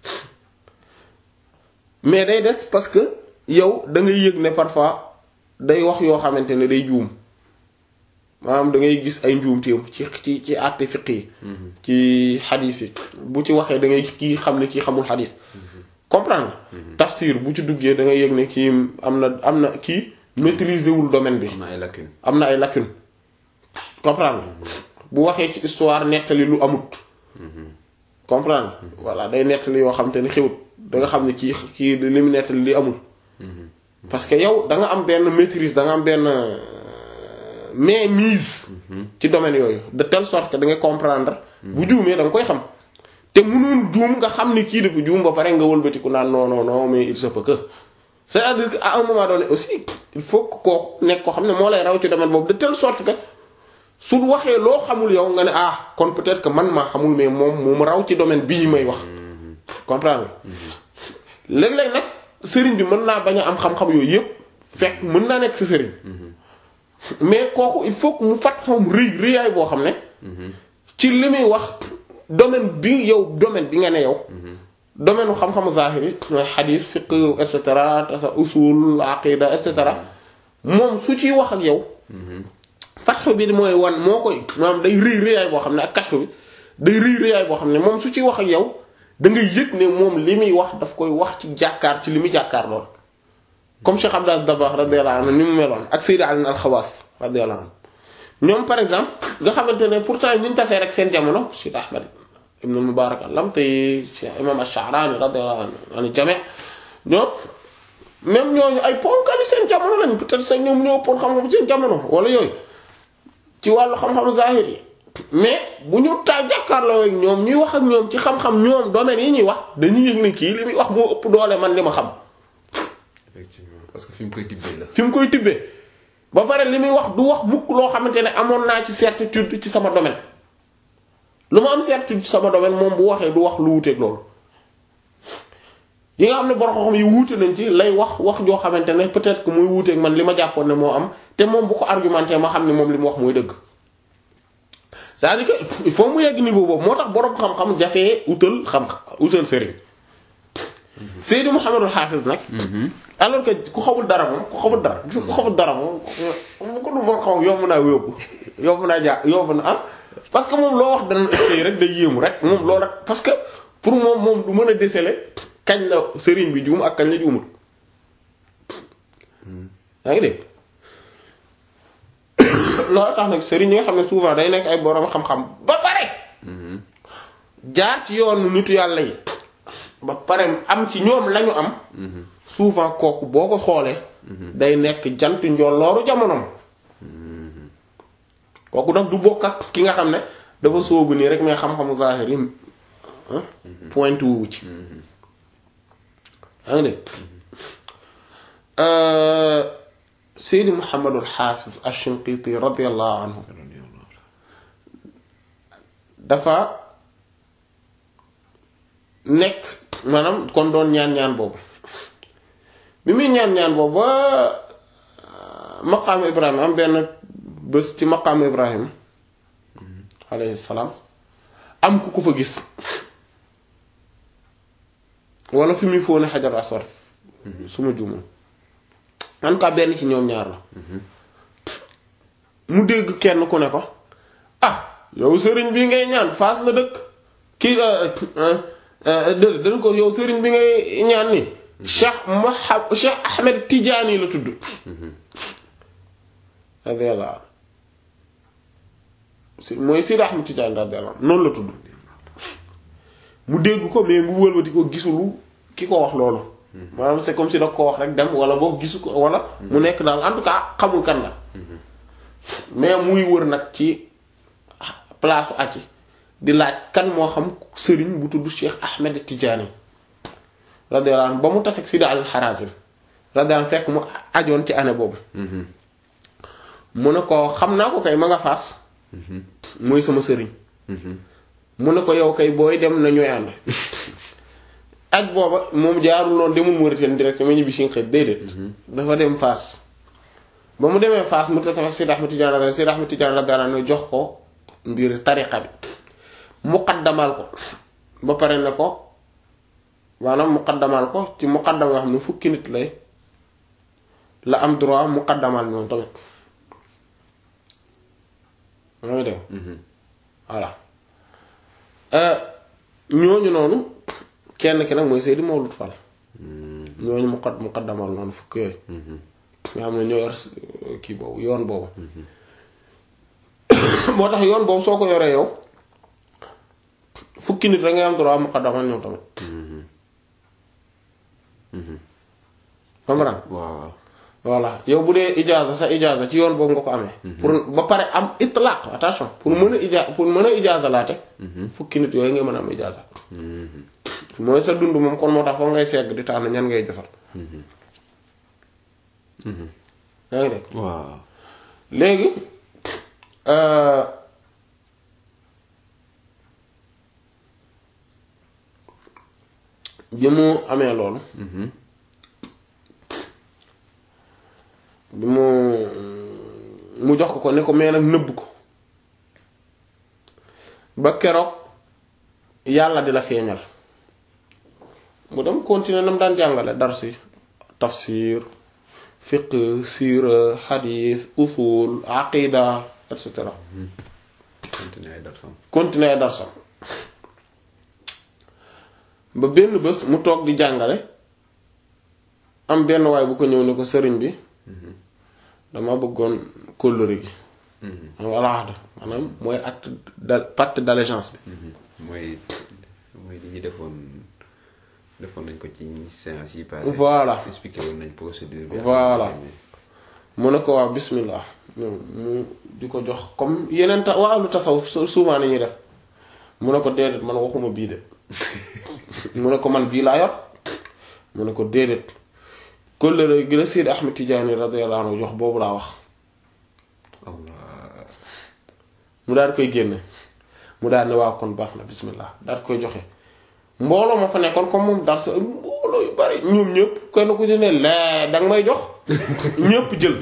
mais day des parce que yow da ngay yëg ne parfois day wax yoo xamante ne day juum maanaam da ngay gis ay njuumteem ci ci ci àtte fiq yi ci xadis yi bu ci waxee da ngay kii xam ne kii xamul xadis comprendre tafsir bu ci duggee da ngay yëg ne kii am na am na kii maîtriser wul domaine bi am na ay lacunes. am na ay lacunes comprendre bu waxee ci histoire nettali lu amut comprendre voilà day nettali yoo xam te ne xewut da nga xam ne kii kii li mu nettali li amul parce que yow da nga am benn maîtrise da nga am benn mais mise ci domaine yooyu de telle sorte que da nga comprendre bu juumee da nga koy xam te mënoon juum nga xam ni kii dafa juum ba pare nga wëlbatiku naan non non non mais il se peut que c'est-à-dire que à un moment donné aussi il faut que kooku nekk ko xam ne moo lay raw ci domaine boobu de telle sorte que su waxee loo xamul yow nga ne ah kon peut-être que man maa xamul mais moom moom raw ci domaine bii may wax comprendre léeg-léeg nag sëriñ bi mën naa bañ a am xam-xam yooyu yëpp fekk mën naa nekk sa sëriñ mais kooku il faut que mu fat xam rëy rëyaay boo xam ne ci li muy wax domaine bi yow domaine bi nga ne yow domaine u xam-xamu zahiri mooy xadiis fiqh et cetera tasa usul aqida et cetera moom su ciy wax ak yow fatxu bi mooy wan moo koy maanaam day rëy rëyaay boo xam ne ak kashfu bi day rëy rëyaay boo xam ne moom su ciy wax ak yow da ngay yëg ne moom li muy wax daf koy wax ci jàkkaar ci li muy jàkkaar lool comme Cheikh Abdel Dabakh radiyallahu anhu ni mu meloon ak Sayyid Ali al-Khawas radiyallahu anhu ñoom par exemple nga xamante ne pourtant ñu tasee rek seen jamono Cheikh Ahmad ibn Mubarak al-Lamti Cheikh Imam Ash-Sha'rani radiyallahu anhu jami' ñoom même ñooñu ay ponkali seen jamono lañ peut-être sax ñoom ñoo ëppoon xam-xam seen jamono wala yooyu ci wàllu xam-xam zahir yi mais bu ñu taa jàkkaarloo ak ñoom ñuy wax ak ñoom ci xam-xam ñoom domaine yi ñuy wax dañuy yëg ne kii li muy wax moo ëpp doole man li ma xam. effectivement parce que fi mu koy tibbee la. fi mu koy tibbee ba pare li muy wax du wax mukk loo xamante ne amoon naa ci certitude ci sama domaine lu ma am certitude ci sama domaine moom bu waxee du wax lu wuuteeg loolu. yi nga xam ne borom xam yi wuute nañ ci lay wax wax joo xamante ne peut-être que muy wuuteeg man li ma jàppoon ne moo am te moom bu ko argumenté ma xam ne moom li mu wax mooy dëgg. c'est-à-dire que il faut mu yegg niveau boobu moo tax borom xam-xam jafee utal xam utal sëriñ Seydi Muhammadul Hafiz nag. alors que ku xamul dara moom ku xamul dara gis ku xamul dara moom mu ko du moo xam yomb naa yóbbu yomb naa jaa yomb na ah parce que moom loo wax dana est rek day yéemu rek moom loolu rek parce que pour moom moom du mën a déceler kañ la sëriñ bi juum ak kañ la juumul yaa ngi dégg loolu tax nag sëriñ yi nga xam ne souvent day nekk ay borom xam-xam ba pare jaar ci yoonu nitu yàlla yi ba pare am ci ñoom lañu am souvent kooku boo ko xoolee day nekk jant njollooru jamonoom kooku nag du bokk ak ki nga xam ne dafa soobu nii rek mais xam-xamu zahir yi ah point wu ci yaa ngi dégg Seydi Muhammadul Xaafis Ash-Shinqiti radiyallahu anhu dafa nekk maanaam kon doon ñaan-ñaan boobu bi muy ñaan-ñaan boobu ba maqaamu Ibrahima am benn bés ci maqaamu Ibrahima alayhi salaam am ku ko fa gis wala fi muy fóone xajar aswad su ma juumul en cas benn ci ñoom ñaar la mu dégg kenn ku ne ko ah yow sëriñ bi ngay ñaan faas la dëkk kii dë dañ ko yow sëriñ bi ngay ñaan ni Cheikh Mohab Cheikh Ahmed Tidiane la tudd radiyallahu si mooy Sidi Ahmed Tidiane radiyallahu noonu la tudd mu dégg ko mais mu wëlbati ko gisulu ki ko wax loolu maanaam c'est comme si da ko wax rek dem wala boo gisu ko wala mu nekk daal en tout cas xamul kan la mais muy wër nag ci place aci di laaj kan moo xam sëriñ bu tudd Cheikh Ahmed Tidiane radiyallahu anhu ba mu taseeg Sidi al Harazim radiyallahu fekk mu ajoon ci année boobu mu ne ko xam naa ko kay ma nga faas mooy sama sëriñ mu ne ko yow kay booy dem na ñooy ànd ak booba moom jaarul noonu demul Mauritanie direct ma ñibbi si xëy déedéet dafa dem Fass ba mu demee Fass mu tase ak Sidi Ahmed Tidiane radiyallahu Sidi Ahmed Tidiane radiyallahu anhu jox ko mbir tariqa bi muqaddamal ko ba pare ne ko maanaam muqaddamal ko ci muqaddam yoo xam ne fukki nit lay la am droit muqaddamal moom tamit maa ngi dem voilà ñooñu noonu kenn ki nag mooy Seydi Mawlud Fall ñooñu mu qad muqaddamal noonu fukk yooyu nga xam ne ñoo yor kii boobu yoon boobu moo tax yoon boobu soo ko yoree yow fukki nit da ngay am droit muqaddamal ñoom tamit comprendre waaw voilà yow bu dee ijaaza sa ijaaza ci yoon boobu nga ko amee pour ba pare am itlaq attention pour mën a ija pour mën a ijaaza laate fukki nit yooyu nga mën a am ijaaza mooy sa dund moom kon moo tax foog ngay segg di tànn ñan ngay jëfal yaa ngi dégg waaw léegi bi mu amee loolu bi mu mu jox ko ko ne ko mais nag nëbb ko ba keroog yàlla di la feeñal mu dem continuer na mu daan jàngale darsi tafsir fiqh siira xadiis usul aqida et cetera continuer ay darsam continuer ay darsam ba benn bés mu toog di jàngale am benn waay bu ko ñëw ne ko sëriñ bi dama bëggoon kóllëre gi xam nga alaxda maanaam mooy acte de pacte d'allégeance bi mooy mooy li ñu defoon defoon nañ ko ci séance yi passé Voilà. expliqué woon nañ procédure bi Voilà. mu ne ko waaw bismillah mu mu di ko jox comme yeneen ta waa lu tasawuf su- souvent ni ñuy def mu ne ko déedéet man waxuma bii de mu ne ko man bii laa yor mu ne ko déedéet kóllëre gi la Seydi Ahmed Tidiane radiyallahu anhu jox boobu laa wax Allah mu daal di koy génne mu daal ne waaw kon baax na bismillah daal di koy joxe mbooloo ma fa nekkoon comme moom daal sa mbooloo yu bari ñoom ñëpp kenn ku ci ne lee danga may jox ñëpp jël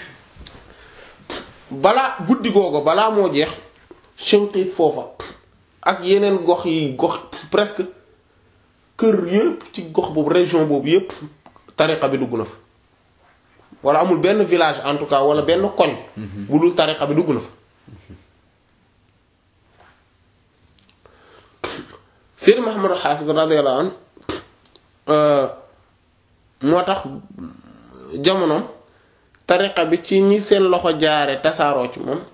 balaa guddi googu balaa moo jeex Shinqit foofa ak yeneen gox yi gox presque kër yëpp ci gox boobu région boobu yëpp tariqa bi dugg na fa wala amul benn village en tout cas wala benn koñ bu dul tariqa bi dugg na fa Seydi Muhammad Hafiz radiyallahu anhu moo tax jamonoom tariqa bi ci ñi seen loxo jaare tasaaroo ci moom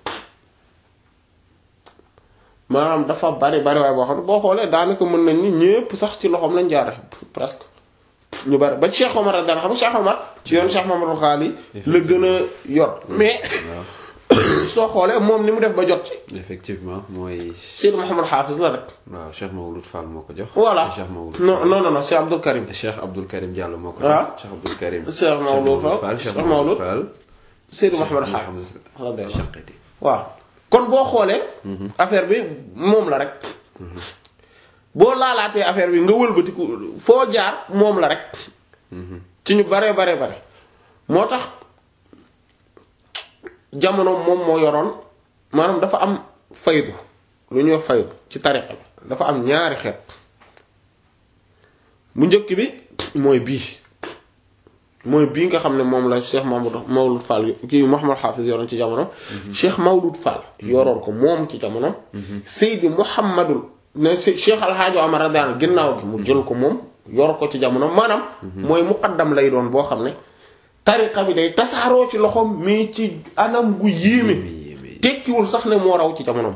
maanaam dafa bari bari waaye boo xam ne boo xoolee daanaka mën nañ ni ñépp sax ci loxoom lañ jaare presque ñu bari ba Cheikh Omar radiyallahu anhu xam nga Cheikh Omar ci yoon Cheikh Mamadou Xaali la gën a yor mais soo xoolee moom ni mu def ba jot ci effectivement mooy Seyd Mouhamed Hafiz la rek waaw Cheikh Mawlud Fall moo ko jox. voilà Cheikh Mawlud non non non non Cheikh Abdul Karim Cheikh Abdul Karim Diallo moo ko Ah. jox. Cheikh Abdul Karim. Cheikh Mawlud Fall Cheikh Cheikh Mawlud Fall. Seyd Mouhamed Cheikh Hafiz radiyallahu Cheikh Khati. waaw kon boo xoolee affaire bi moom la rek boo laalaatee affaire bi nga wëlbatiku foo jaar moom la rek ci ñu bare bare bare moo tax jamono moom moo yoroon maanaam dafa am faydu lu ñuy wax faydu ci tariqa bi dafa am ñaari xeet bu njëkk bi mooy bii mooy bii nga xam ne moom la Cheikh Mamadou Mawlud Fall kii Mouhamad Hafiz yoroon ci jamono. Cheikh Mawlud Fall yoroon ko moom ci jamono. Seydi Mouhamadul ne si Cheikh Al Hadj Omar radiyallahu anhu ginnaaw gi mu jël ko moom yor ko ci jamono maanaam. mooy muqaddam lay doon boo xam ne. tariqa bi day tasaaroo ci loxoom mais ci anam gu yéeme. yéeme. tekkiwul sax ne moo raw ci jamonoom.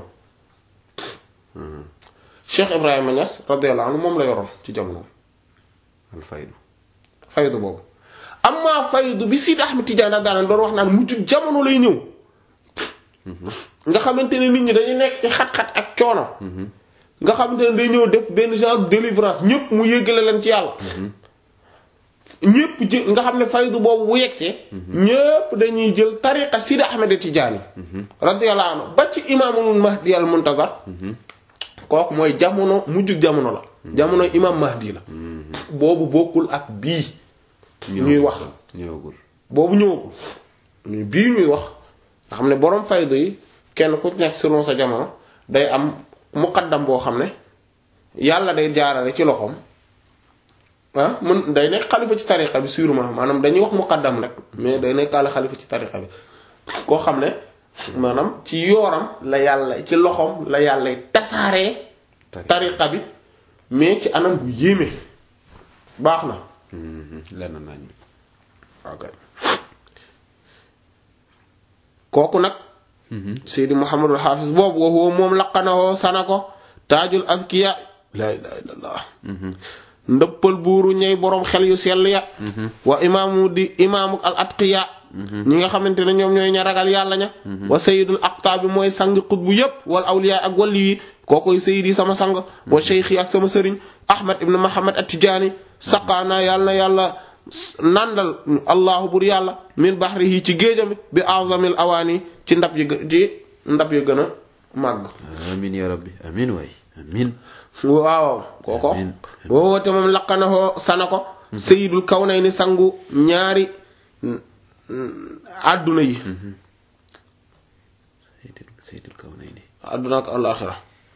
Cheikh Ibrahima Niass radiyallahu anhu moom la yoroon ci jamonoom. Alfaydu. faydu boobu amma faydu bi Sidi Ahmed Tidiane daanaka doon wax naan mujj jamono lay ñëw nga xamante ne nit ñi dañuy nekk ci xat-xat ak coono. nga xamante ne day ñëw def benn genre délivrance ñëpp mu yëggale leen ci yàlla. ñëpp jë nga xam ne faydu boobu bu yegsee. ñëpp dañuy jël tariqa Sidi Ahmed Tidiane. radiyallahu anhu ba ci imaamul Mahdi al Muntazar. kooku mooy jamono mujj jamono la. jamono imaam Mahdi la. boobu bokkul ak bii. ñuy wax ñëwagul. boobu ñëwagul mais bii ñuy wax nga xam ne borom faydu yi kenn ku nekk selon sa jamono day am muqaddam boo xam ne yàlla day jaarale ci loxoom ah mën day nekk xalifa ci tariqa bi sûrement maanaam dañuy wax muqaddam rek mais day nekkaale xalifa ci tariqa bi koo xam ne maanaam ci yooram la yàlla ci loxoom la yàlla tasaaree tariqa bi mais ci anam bu yéeme baax na lenn nañ. ok kooku nag Seydi Muhammadul Hafiz boobu wa huwa moom laqanawoo sana ko taajul azkiya laa ilaha illallah ndëppal buuru ñey boroom xel yu sell ya wa imaamu di imaamu al atqiya ñi nga xamante ne ñoom ñooy ña ragal yàlla ña wa sayidul aqtaabi mooy sang xutbu yépp wal awliya ak wàlli yi kookoy sayidi sama sang wa cheikhi ak sama sëriñ ahmad ibn muhammad at-tijaani saqaanaa yàlla na yàlla nandal allahu bur yàlla min bahrihi ci géejami bi azamil awaani ci ndab yi gë- ci ndab yi gën a màgg amiin ya rabbi amiin waay amiin. waaw kooko Amiin. woowote moom laqanahoo sana ko sayidul kawnayni sangu ñaari àdduna yi Seydil Seydil Kawnayni. àdduna ak alaaxira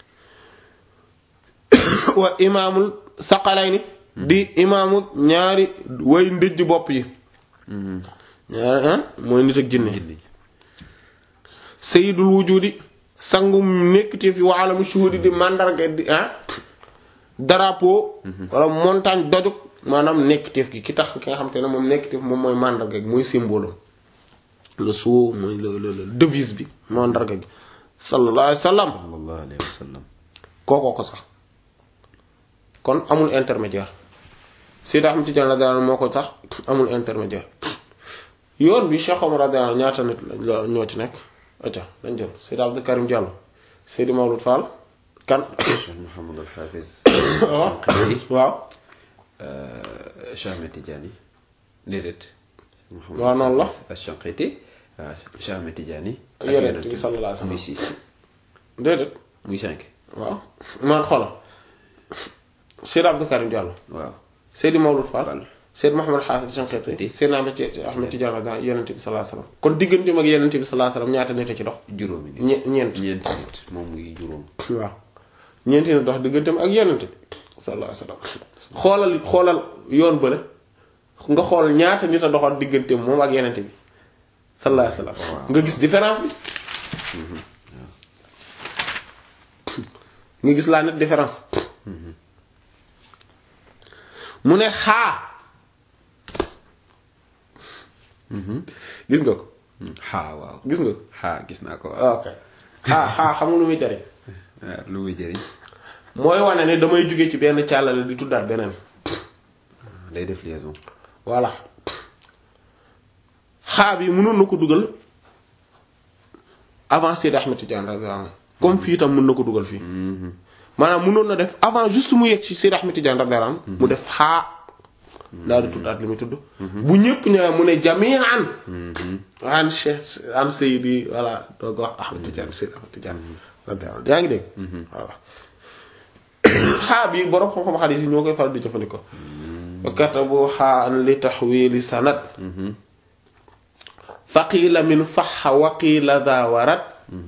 wa imaamul saqalayni di imaamu ñaari way ndëjj bopp yi ñaari ah mooy nit ak jinne Jinne. sayidul wujudi sangu nekkite fi wa alamu shuhudi di mandarga di ah drapeau wala montagne dojug maanaam nekkiteef gi ki tax ki nga xam te ne moom nekkiteef moom mooy mandarga gi mooy symbole le sceau mooy le le le devise bi mandarga gi sallallahu alayhi wa sallam sallallahu alayhi wa sallam. kookoo ko sax kon amul intermédiaire Seydi Ahmad Tidiane radiyallahu anhu moo ko sax amul intermédiaire yoon bi Cheikh Omar radiyallahu anhu ñaata nit la ñoo ci nekk acca dañ jël Seydi Abdou Karim Diallo Seydi Mawlud Fall kan Cheikh Mouhamadou Al Hafiz. waaw Shanqiti. waaw Cheikh Ahmed Tidiane. déedéet. waaw noonu la. Shanqiti. waaw Cheikh Ahmed Tidiane. ak Yonent bi Yonent sallallahu alayhi wa sallam. muy six. déedéet muy cinq. waaw man xoolal Seydi Abdou Karim Diallo waaw. Seydi Mawlud Fall Fall. Seydi Mouhamed Hafiz Shanqiti Shanqiti. Seydi Ahmad Ahmad Tidiane radiyallahu anhu Yonent bi sallallahu alayhi wa sallam kon digganteem ak Yonent bi sallallahu alayhi wa sallam ñaata nit a ci dox juróomi nit. ñe ñeent ñeenti nit moom muy juróom. waaw ñeenti na dox digganteem ak yenente bi sallallahu alayhi wasallam xoolal xoolal yoon bële nga xool ñaata nit a doxoon digganteem moom ak yenente bi sallallahu alayhi wasallam Waaw. nga gis différence bi nga gis laa net différence mu ne xaa gis nga ko xaa waaw. gis nga ko xaa gis naa ko waaw. ok xaa xaa xamul lu muy jariñ waaw lu muy jëriñ. mooy wane ne damay jóge ci benn càllale di tuddaat beneen day def liaison. voilà xaa bi mënoon na ko dugal avant Seydi Ahmed Tidiane radiyallahu anhu comme fii tam mën na ko dugal fii maanaam mënoon na def avant juste mu yegg ci Seydi Ahmed Tidiane radiyallahu anhu mu def xaa daal di tuddaat li muy tudd bu ñëpp ñëwee mu ne jami'an an Cheikh an Seydi voilà doo ko wax Ahmed Tidiane Seydi Ahmed Tidiane radiyallahu anhu yaa ngi dégg voilà xaa bi borom xam-xam xadiis yi ñoo koy faral di jëfandikoo wa katabu xaa an li taxwiili sanad faqiila min saxa waqiila daa warat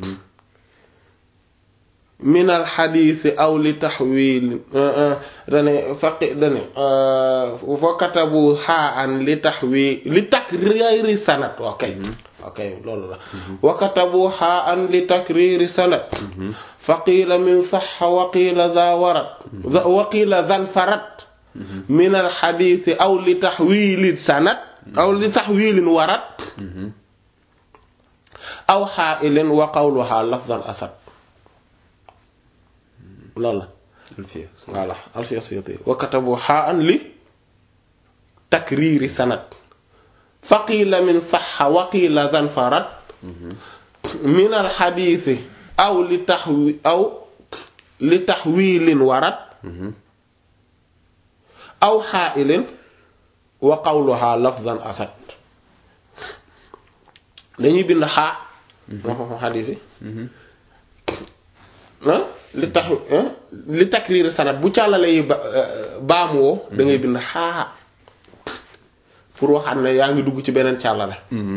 min alxadiisi aw li taxwiil dane faqi dane fa katabu xaa an li taxwiil li takriiri sanad ok ok loolu la wa katabu xaa an li takriiri sanad faqiila min saxa waqiila daa warat waqiila dan farat min alxadiisi aw li taxwiili sanad aw li taxwiilin warat aw xaailin wa qawluha lafzan asad loolu la Alfiya voilà alfiya suyuti wa katabu xaan li takriiri sanad faqiila min saxa waqiila dan farat min alxadiisi aw li taxwi aw li taxwiilin warat aw xaailin wa qawluha lafzan asad dañuy bind xaa moo xam xadiis yi li tax li takriir sanad bu càllale yi ba baamu woo da ngay bind xaa pour waxaat ne yaa ngi dugg ci beneen càllale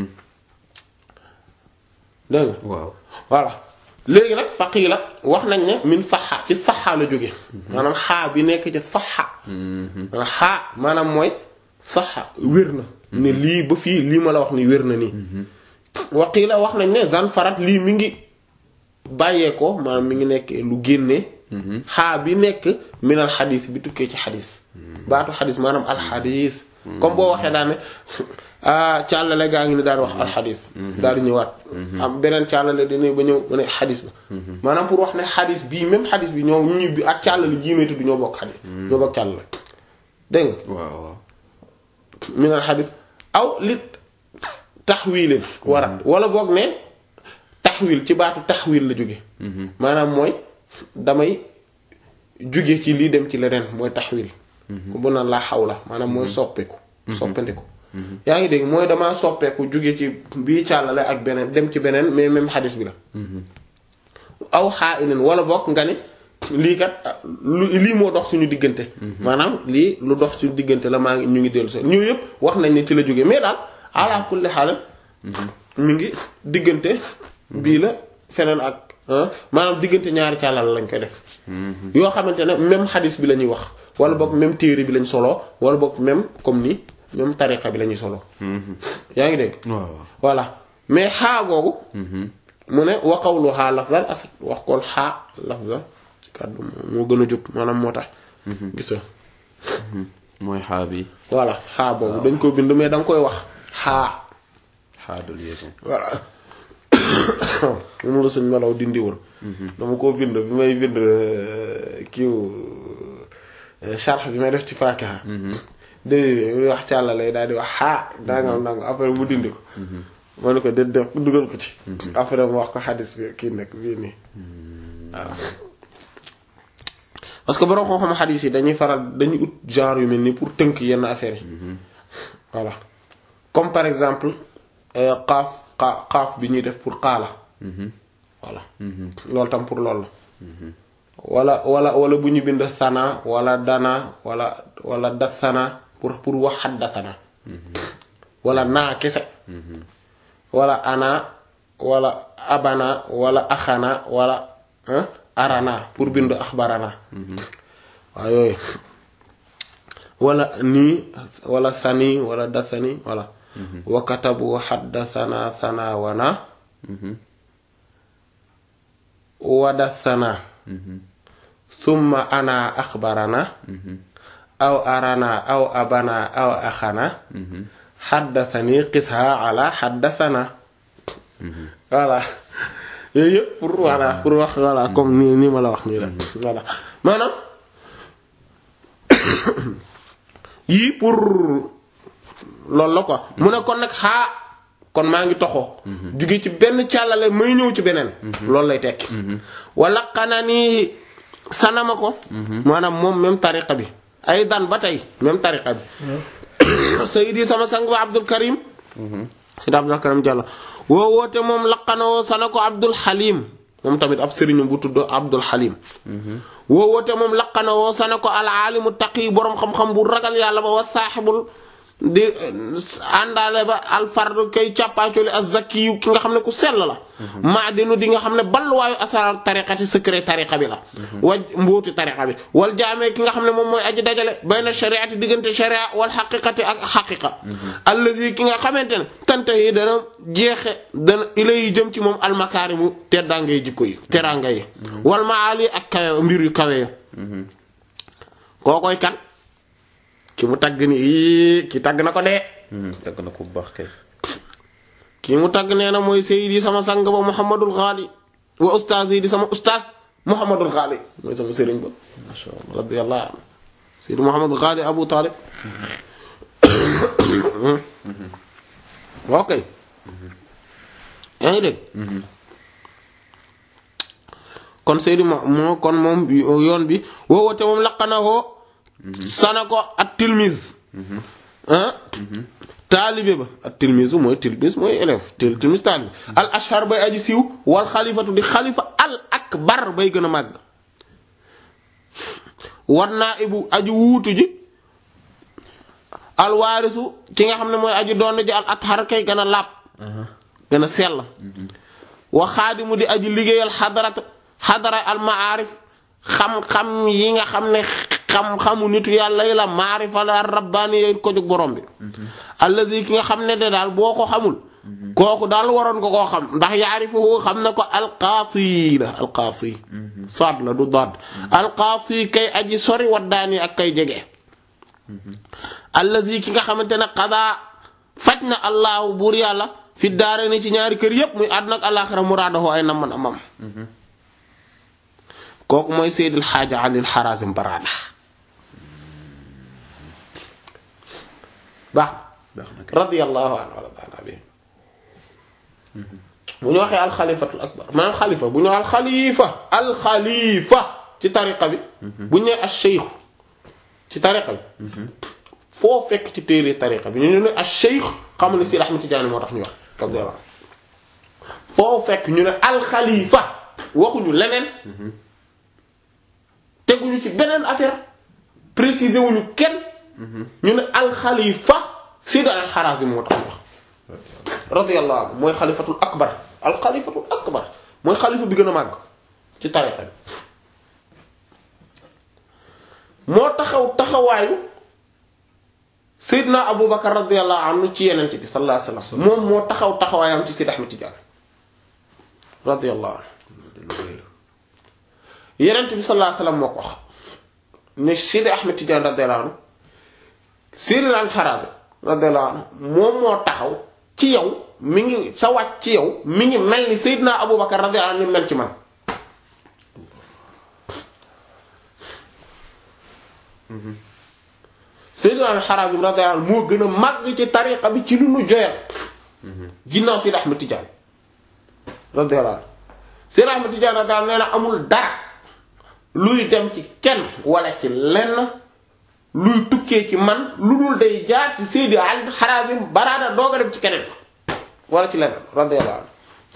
dégg nga waaw voilà léegi nag faqiila wax nañ ne min saxa ci saxa la jóge maanaam xaa bi nekk ci saxa maanaam xaa maanaam mooy saxa wér na ne lii ba fii lii ma la wax ni wér na nii waqiila wax nañ ne zan farat lii mi ngi bàyyee ko maanaam mi ngi nekk lu génne xaa bi nekk minal xadis bi tukkee ci xadis baatu xadis maanaam alxadis comme boo waxee daal ne ah càllale gaa ngi ni daal di wax alxadis daal di ñëwaat am beneen càllale dina ba ñëw mu ne xadis la maanaam pour wax ne xadis bii même xadis bi ñoo ñu bi ak càllale jiimee tudd ñoo bokk xadis ñoo bokk càllale dégg nga waaw waaw minal xadis aw li taxwiilin warat wala boog ne taxwil ci baatu taxwil la jóge maanaam mooy damay jóge ci lii dem ci leneen mooy taxwil ku bu na laa xaw la maanaam mooy soppeeku soppandiku yaa ngi dégg mooy damaa soppeeku jóge ci bii càllale ak beneen dem ci beneen mais même xadis bi la aw xaa ilin wala bokk nga ni lii kat lu lii moo dox suñu diggante maanaam lii lu dox suñu diggante la maa ngi ñu ngi dellu si ñu yëpp wax nañ ne ci la jóge mais daal ala kulli xaal mi ngi diggante bii la feneen ak maanaam diggante ñaari càllal lañ koy def yoo xamante ne même xadis bi la ñuy wax wala boog même téere bi lañ solo wala boog même comme ni même tariqa bi la ñuy solo yaa ngi dégg waaw waaw voilà mais xaa googu mu ne wa qawlu xaa lafzan asad wax koon xaa lafzan ci kàddu moo gën a jub maanaam moo tax gis nga mooy xaa bi voilà xaa boobu dañ ko bind mais da nga koy wax xaa xaa de liaison voilà moom la suñ melaw dindi woon dama koo bind bi may bind kiiw charx bi may def ci faakiha dé wax càlla lay daal di wax xaa dangam dangam après mu dindi ko ma ne ko de def dugal ko ci après mu wax ko xadis bi kii nag bii nii waaw parce que borom xam-xam xadis yi dañuy faral dañuy ut genre yu mel nii pour tënk yenn affaires yi voilà comme par exemple xaaf xaa xaaf bi ñuy def pour xaala voilà loolu tam pour loolu la wala wala wala bu ñu bind sana wala dana wala wala dasana pour pour wax xaddatana wala naa kese wala ana wala abana wala axana wala arana pour bind axbarana waaw yooyu wala nii wala sani wala dasani wala wa katabu xaddasana sana wana wadasana summa ana axbarana aw arana aw abana aw axana xaddasani qisha ala xaddasana voilà yooyu yëpp pour voilà pour wax voilà comme nii nii ma la wax nii la voilà maanaam yii pour loolu la quoi mu ne kon nag xaa kon maa ngi toxoo jóge ci benn càllale may ñëw ci beneen loolu lay tekki wala xanaa nii sanama ko maanaam moom même tariqa bi ay dan ba tey même tariqa bi sayidi sama sang ba abdul karim sayidi abdul karim Diallo woo woote moom laqanawoo sana ko abdul halim moom tamit ab sëriñu bu tudd abdul halim woo woote moom laqanawoo sana ko al alimu taqi boroom xam-xam bu ragal yàlla ba wa saaxibul di àndaale ba alfardu kay càppaacoli az-zakki yu ki nga xam ne ku sell la maadinu di nga xam ne balluwaayu asrar tariqati secret tariqa bi la waj mbóoti tariqa bi wal jaamee ki nga xam ne moom mooy aji dajale bayna shariati diggante sharia wal xaqiqati ak xaqiqa allazi ki nga xamante ne tante yi dana jeexe dana ilay jëm ci moom almakaarimu teddaangay jikko yi teraanga yi wal maali ak kawe mbir yu kawe ya kookoy kan ki mu tagg ni ii ki tagg na ko dee tagg na ko bu baax kay ki mu tagg nee na mooy seydi sama sang ba muhammadul xaali wa ustaaz yi di sama ustaaz muhammadul xaali mooy sama sëriñ ba masha Allah radiyallahu anhu seydi muhammadul xaali abu talib ok yaa ngi dégg kon seydi mo moo kon moom yoon bi woowote moom laqanahoo sana ko at tilmise ah taalibe ba at tilmise mooy tilmise mooy élève til tilmise taalibe al ashar bay aji siiw wal xalifatu di xalifa al akbar bay gën a màgg war naa ibu aji wuutu ji al waarisu ki nga xam ne mooy aji doon ji al athar kay gën a làpp gën a sell wa xaadimu di aji liggéeyal xadarat xadara al maarif xam-xam yi nga xam ne xam-xamu nitu yàlla yi la maarifa la rabbaani yooyu ko jóg borom bi allazi ki nga xam ne de daal boo ko xamul kooku daal waroon nga koo xam ndax yaarifuhu xam na ko alqaasi la alqaasi soit la du doot alqaasi kay aji sori waddaani ak kay jege allazi ki nga xamante ne qadaa faj na allahu buur yàlla fi daare ni ci ñaari kër yépp muy àdduna ak alaaxira muraadahu ay namman amam kooku mooy Seydil Xaaja Alil Harazim Barada baax baax na kay radiyallahu anhu wa radiyallahu anhu bu ñu waxee alxalifatul akbar maanaam xalifa bu ñu waxee alxalifa alxalifa ci tariqa bi bu ñu nee ash-shaykh ci tariqa bi foo fekk ci téere tariqa bi ñu ne ash-shaykh xam ne Sidi Ahmed Tidiane moo tax ñu wax radiyallahu foo fekk ñu ne alxalifa waxuñu leneen teguñu ci beneen affaire préciser wuñu kenn ñu ne alxalifa Sidi al-Harazim moo tax ñu wax radiyallahu anhu mooy xalifatul akbar alxalifatul akbar mooy xalifa bi gën a màgg ci tariqa bi moo taxaw taxawaayu Seydina Aboubacar radiyallahu anhu ci yenente bi sallallahu alayhi wasallam moom moo taxaw taxawaayam ci Sidi Ahmed Tidiane radiyallahu anhu yenente bi sallallahu alayhi wasallam moo ko wax ne Sidi Ahmed Tidiane radiyallahu anhu Sidi al-Harazim radiyallahu anhu moom moo taxaw ci yow mi ngi sa wàcc ci yow mi ngi mel ni Seydina Aboubacar radiyallahu anhu ni mel ci man Seydina al-Harazim radiyallahu anhu moo gën a màgg ci tariqa bi ci lu nu joyal ginnaaw Sidi Ahmed Tidiane radiyallahu anhu Sidi Ahmed Tidiane radiyallahu anhu nee na amul dara luy dem ci kenn wala ci lenn luy tukkee ci man lu dul day jaar ci Seydi al-Harazim baraada doog a dem ci keneen wala ci lenn radiyallahu anhu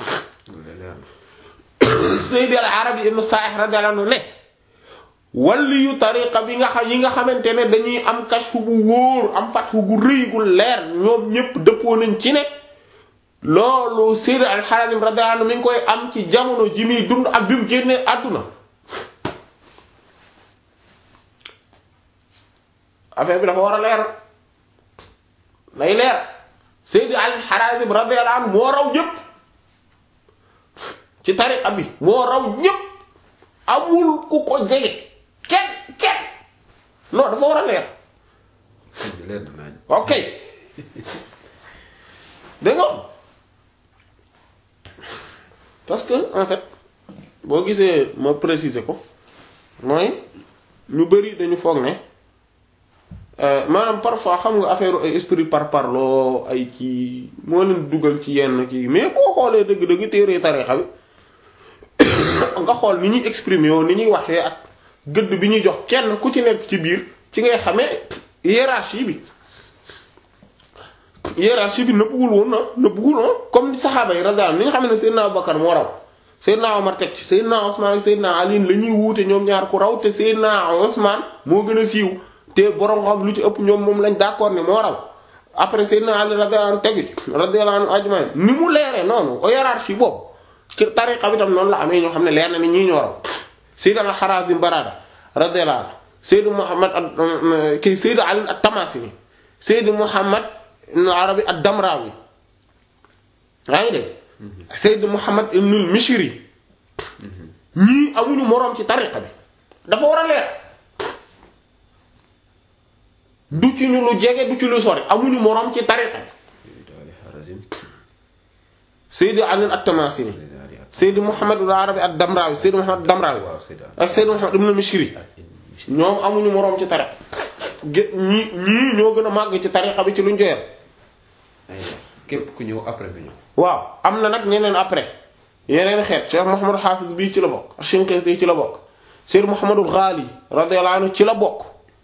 Seydi al-Arabi ibn Sa'ih radiyallahu anhu ne walli yu tariqa bi nga xam yi nga xamante ne dañuy am kashfu bu wóor am fathu gu rëy gu leer ñoom ñépp dëppoo nañ ci ne loolu Seydi al-Harazim radiyallahu anhu mi ngi koy am ci jamono ji muy dund ak bi mu génnee àdduna affaire bi dafa war a leer nay leer Seydi al-Harazim radiyallahu anhu moo raw ñépp ci tariqa bi moo raw ñépp amul ku ko jege kenn kenn non dafa war a leer leer na nañ ok dégg nga parce que en fait boo gisee ma préciser ko mooy ñu bari dañu foog ne maanaam parfois xam nga affaire ay esprit par parloo ay kii moo leen dugal ci yenn kii mais boo xoolee dëgg-dëgg téere tarixa bi nga xool ni ñuy exprimer yoo ni ñuy waxee ak gëdd bi ñuy jox kenn ku ci nekk ci biir ci ngay xamee hiérarchie bi hiérarchie bi nëbbuwul woon na nëbbuwul woon comme ni saxaaba yi radiyallahu ni nga xam ne Seydina Abubakar moo raw Seydina Omar teg ci Seydina Ousmane ak Seydina Ali la ñuy wuute ñoom ñaar ku raw te Seydina Ousmane moo gën a siiw te borom xam lu ci ëpp ñoom moom lañ d'accord ne moo raw après Seydina Ali radiyallahu anhu tegu ci radiyallahu anhu ajmaïn ni mu leeree noonu hiérarchie boobu ci tariqa bi tam noonu la amee ñoo xam ne leer na ni ñii ñoo raw Seydina Harazim Barada radiyallahu anhu Seydou Muhammad ak kii Seydou Ali at-Tamasini Seydou Muhammad ibn Arabi ad-Damrawi yaa ngi dégg Seydou Muhammad ibn al-Mishri ñii amuñu moroom ci tariqa bi dafa war a leer du ci ñu lu jege du ci lu sori amuñu moroom ci tariqa bi Seydou Ali at-Tamasini Seydou Muhammad ibn Arabi ad-Damrawi Seydou Muhammad ad-Damrawi ak Seydou Muhammad ibn al-Mishri ñoom amuñu moroom ci tariqa gé ñii ñii ñoo gën a màgg ci tariqa bi ci luñ joyal képp ku ñëw après nga ñëw. waaw am na nag ñeneen après yeneen xeet Cheikh Mouhamadou Hafiz bii ci la bokk Shinqiti ci la bokk Seydou Mouhamadou Ghali radiyallahu anhu ci la bokk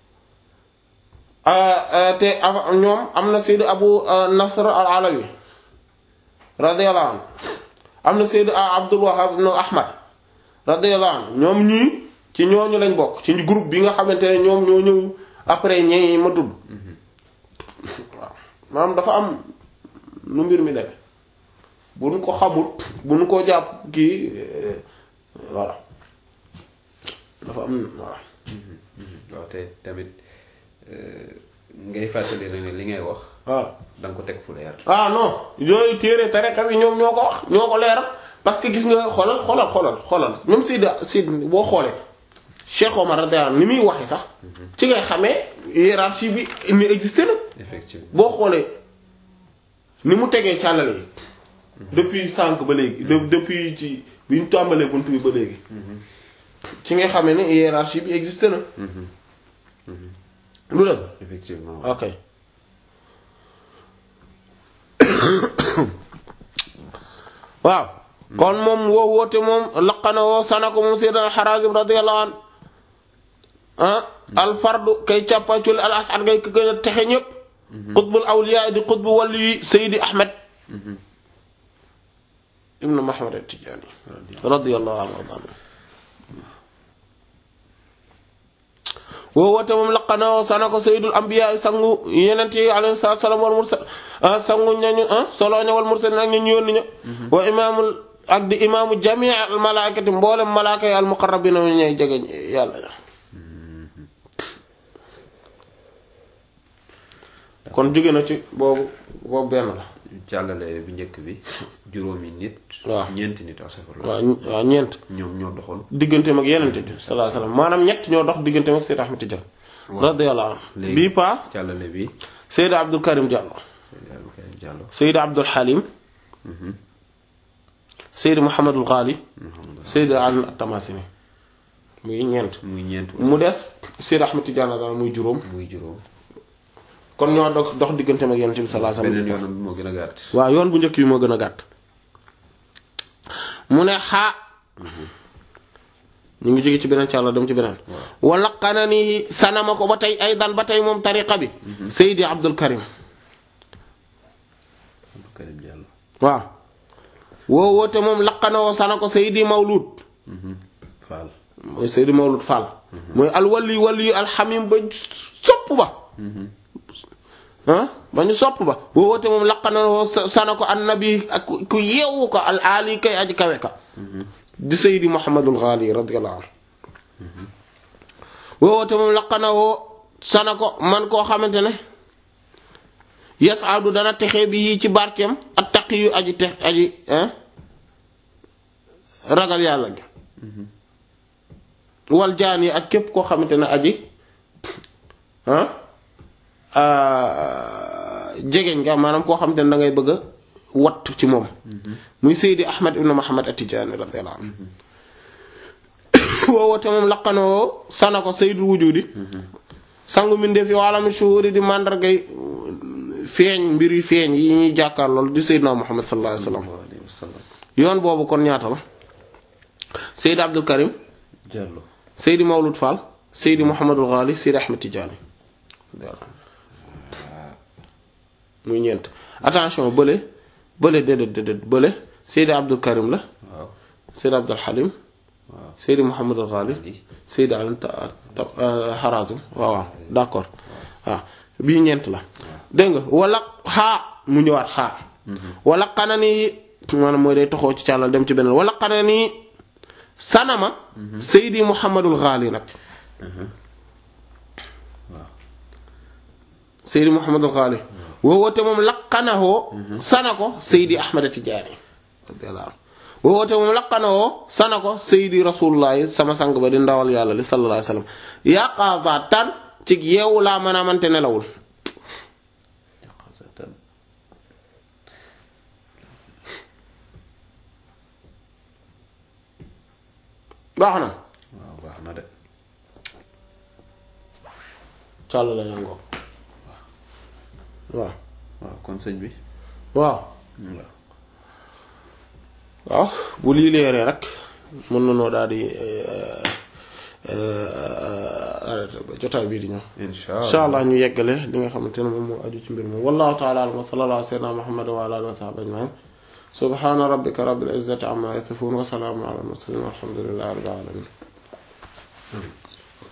te ñoom am na Seydou Abu Nasr al-Alawi radiyallahu anhu am na Seydou Abdul Wahhab ibn Ahmad radiyallahu anhu ñoom ñii ci ñooñu lañ bokk ci groupe bi nga xamante ne ñoom ñoo ñëw après ñi ma tudd waaw maanaam dafa am nu mbir mi demee bu nu ko xamul bu nu ko jàpp kii voilà dafa am voilà. waaw te tamit ngay fàttali rek ne li ngay wax. waaw da nga ko teg fu leer. ah non yooyu téere tariqa bi ñoom ñoo ko wax ñoo ko leeral parce que gis nga xoolal xoolal xoolal xoolal même Seydi Seydi boo xoolee Cheikh Omar radiyallahu ni muy waxee sax ci ngay xamee hiérarchie bi ni existé na effectivement boo xoolee ni mu tegee càllale yi depuis sànq ba léegi de depuis ci bi ñu tàmbalee bunt bi ba léegi ci nga xamee ne hiérarchie bi existé na lu dem effectivement ok waaw kon moom woo woote moom laqana woo sana ko moom Seydina Harazim radiyallahu an ah alfardu kay càppacul al asad ngay gën a texe ñépp qutbul awliya di qutbu wàllu yi Seydi Ahmed ibnu Muhammad at-Tijani radiyallahu anhu woo woote moom laqana woo sana ko Seydul Anbiya sangu yenent yi alayhi salaam wal mursal sangu ñañu solo ña wal mursal nag ñu ñu yónni ña wa imaamul ak di imaamu jamii al malaakati mboolem malaaka yi al muqarrabina ñu ñay jege yàlla ña kon jóge na ci boobu boobu benn la càllale bu njëkk bi juróomi nit. waaw ñeenti nit asafurla. waaw waaw ñeent ñoom ñoo doxoon. digganteem ak yeneen bi sallallahu alayhi wasallam maanaam ñett ñoo dox digganteem ak Seydou Ahmed Tidiane radiyallahu anhu léegi bii pa càllale bi. Seydou Abdul Karim Diallo Seydou Abdou Karim Diallo. Seydou Abdul Halim Seydou Mouhamadul Ghali Seydou Ali At-Tamasini muy ñeent muy ñeent mu des Seydou Ahmed Tidiane daal muy juróom muy juróom. kon ñoo dox dox digganteem ak yeneen bi sallallahu alayhi beneen wasallam yoonam bi moo gën a gàtt. waaw yoon bu njëkk bi moo gën a gàtt mu ne xaa ñu ngi jóge ci beneen càlla dem ci beneen wala xana ni sanama ko ba tey ay daan ba tey moom tariqa bi Seydi Abdul Karim Abdou Karim Diallo. waaw woo woote moom laqana woo sana ko Seydi Mawlud Fall. mooy Seydi Mawlud Fall mooy alwali wali alxamim ba sopp ba ah ba ñu sopp ba woo woote moom laqana woo sana ko annabi ak ku yeewu ko al ali kay aji kawe ka di Seydi Muhammadul Ghali radiyallahu anhu woo woote moom laqana woo sana ko man koo xamante ne yasaadu dana texe bi yii ci barkeem ak taq yu aji te aji ragal yàlla gi wal jaan yi ak képp koo xamante ne aji jegeñ nga maanaam koo xamante ne da ngay bëgg a watt ci moom muy Seydi Ahmad ibn Muhammad at-Tijani radiyallahu anhu woowoote moom laqanoo sana ko Seydul wujudi sangu mbindeef yi waalami shuhuri di mandargay feeñ mbir yu feeñ yi ñuy jàkkaar lool di Seydina Muhammad sallallahu alayhi wasallam sallallahu alayhi wa sallam yoon boobu kon ñaata la Seydi Abdul Karim Diallo Seydi Mawlud Fall Seydi Mouhamadul Ghali Seydi Ahmed Tidiane muy ñeent attention bële bële déedéet déedéet bële Seydi Abdul Karim la waaw Seydi Abdul Halim waaw Seydi Mouhamadul Ghali Ali Seydi Alim Ta- Ta- Harazim waaw waaw d'accord waaw bii ñeent la dégg nga wala xaa mu ñëwaat xaa wala xanani maanaam mooy day toxoo ci càllal dem ci beneen wala xanani sanama Seydi Mouhamadul Ghali nag waaw Seydi Mouhamadul Ghali woowoote moom laqanahoo sana ko Seydi Ahmad Tijaani radiyallahu anhu woowoote moom laqanahoo sana ko Seydi Rasulullahi sama sang ba di ndawal yàlla li sallallahu alayhi wasallam yaqazatan ci yeewu laa mën a mante nelawul yaqazatan baax na waaw baax na de càll la yangoo waaw waaw kon sëñ bi waaw waaw waaw bu lii leeree rek mën na noo daal di arrêté ba jotaay bii di ñëw insha insha allah ñu yeggale li nga xamante ne moom moo aju ci mbir moom wallahu ta'ala a'lam wa sallallahu ala sayyidina muhammad wa ala alihi wa sahbihi ajma'in subhana rabbika rabbil izzati amma yasifun wa salamun ala al mursalin walhamdulillahi rabbil alamin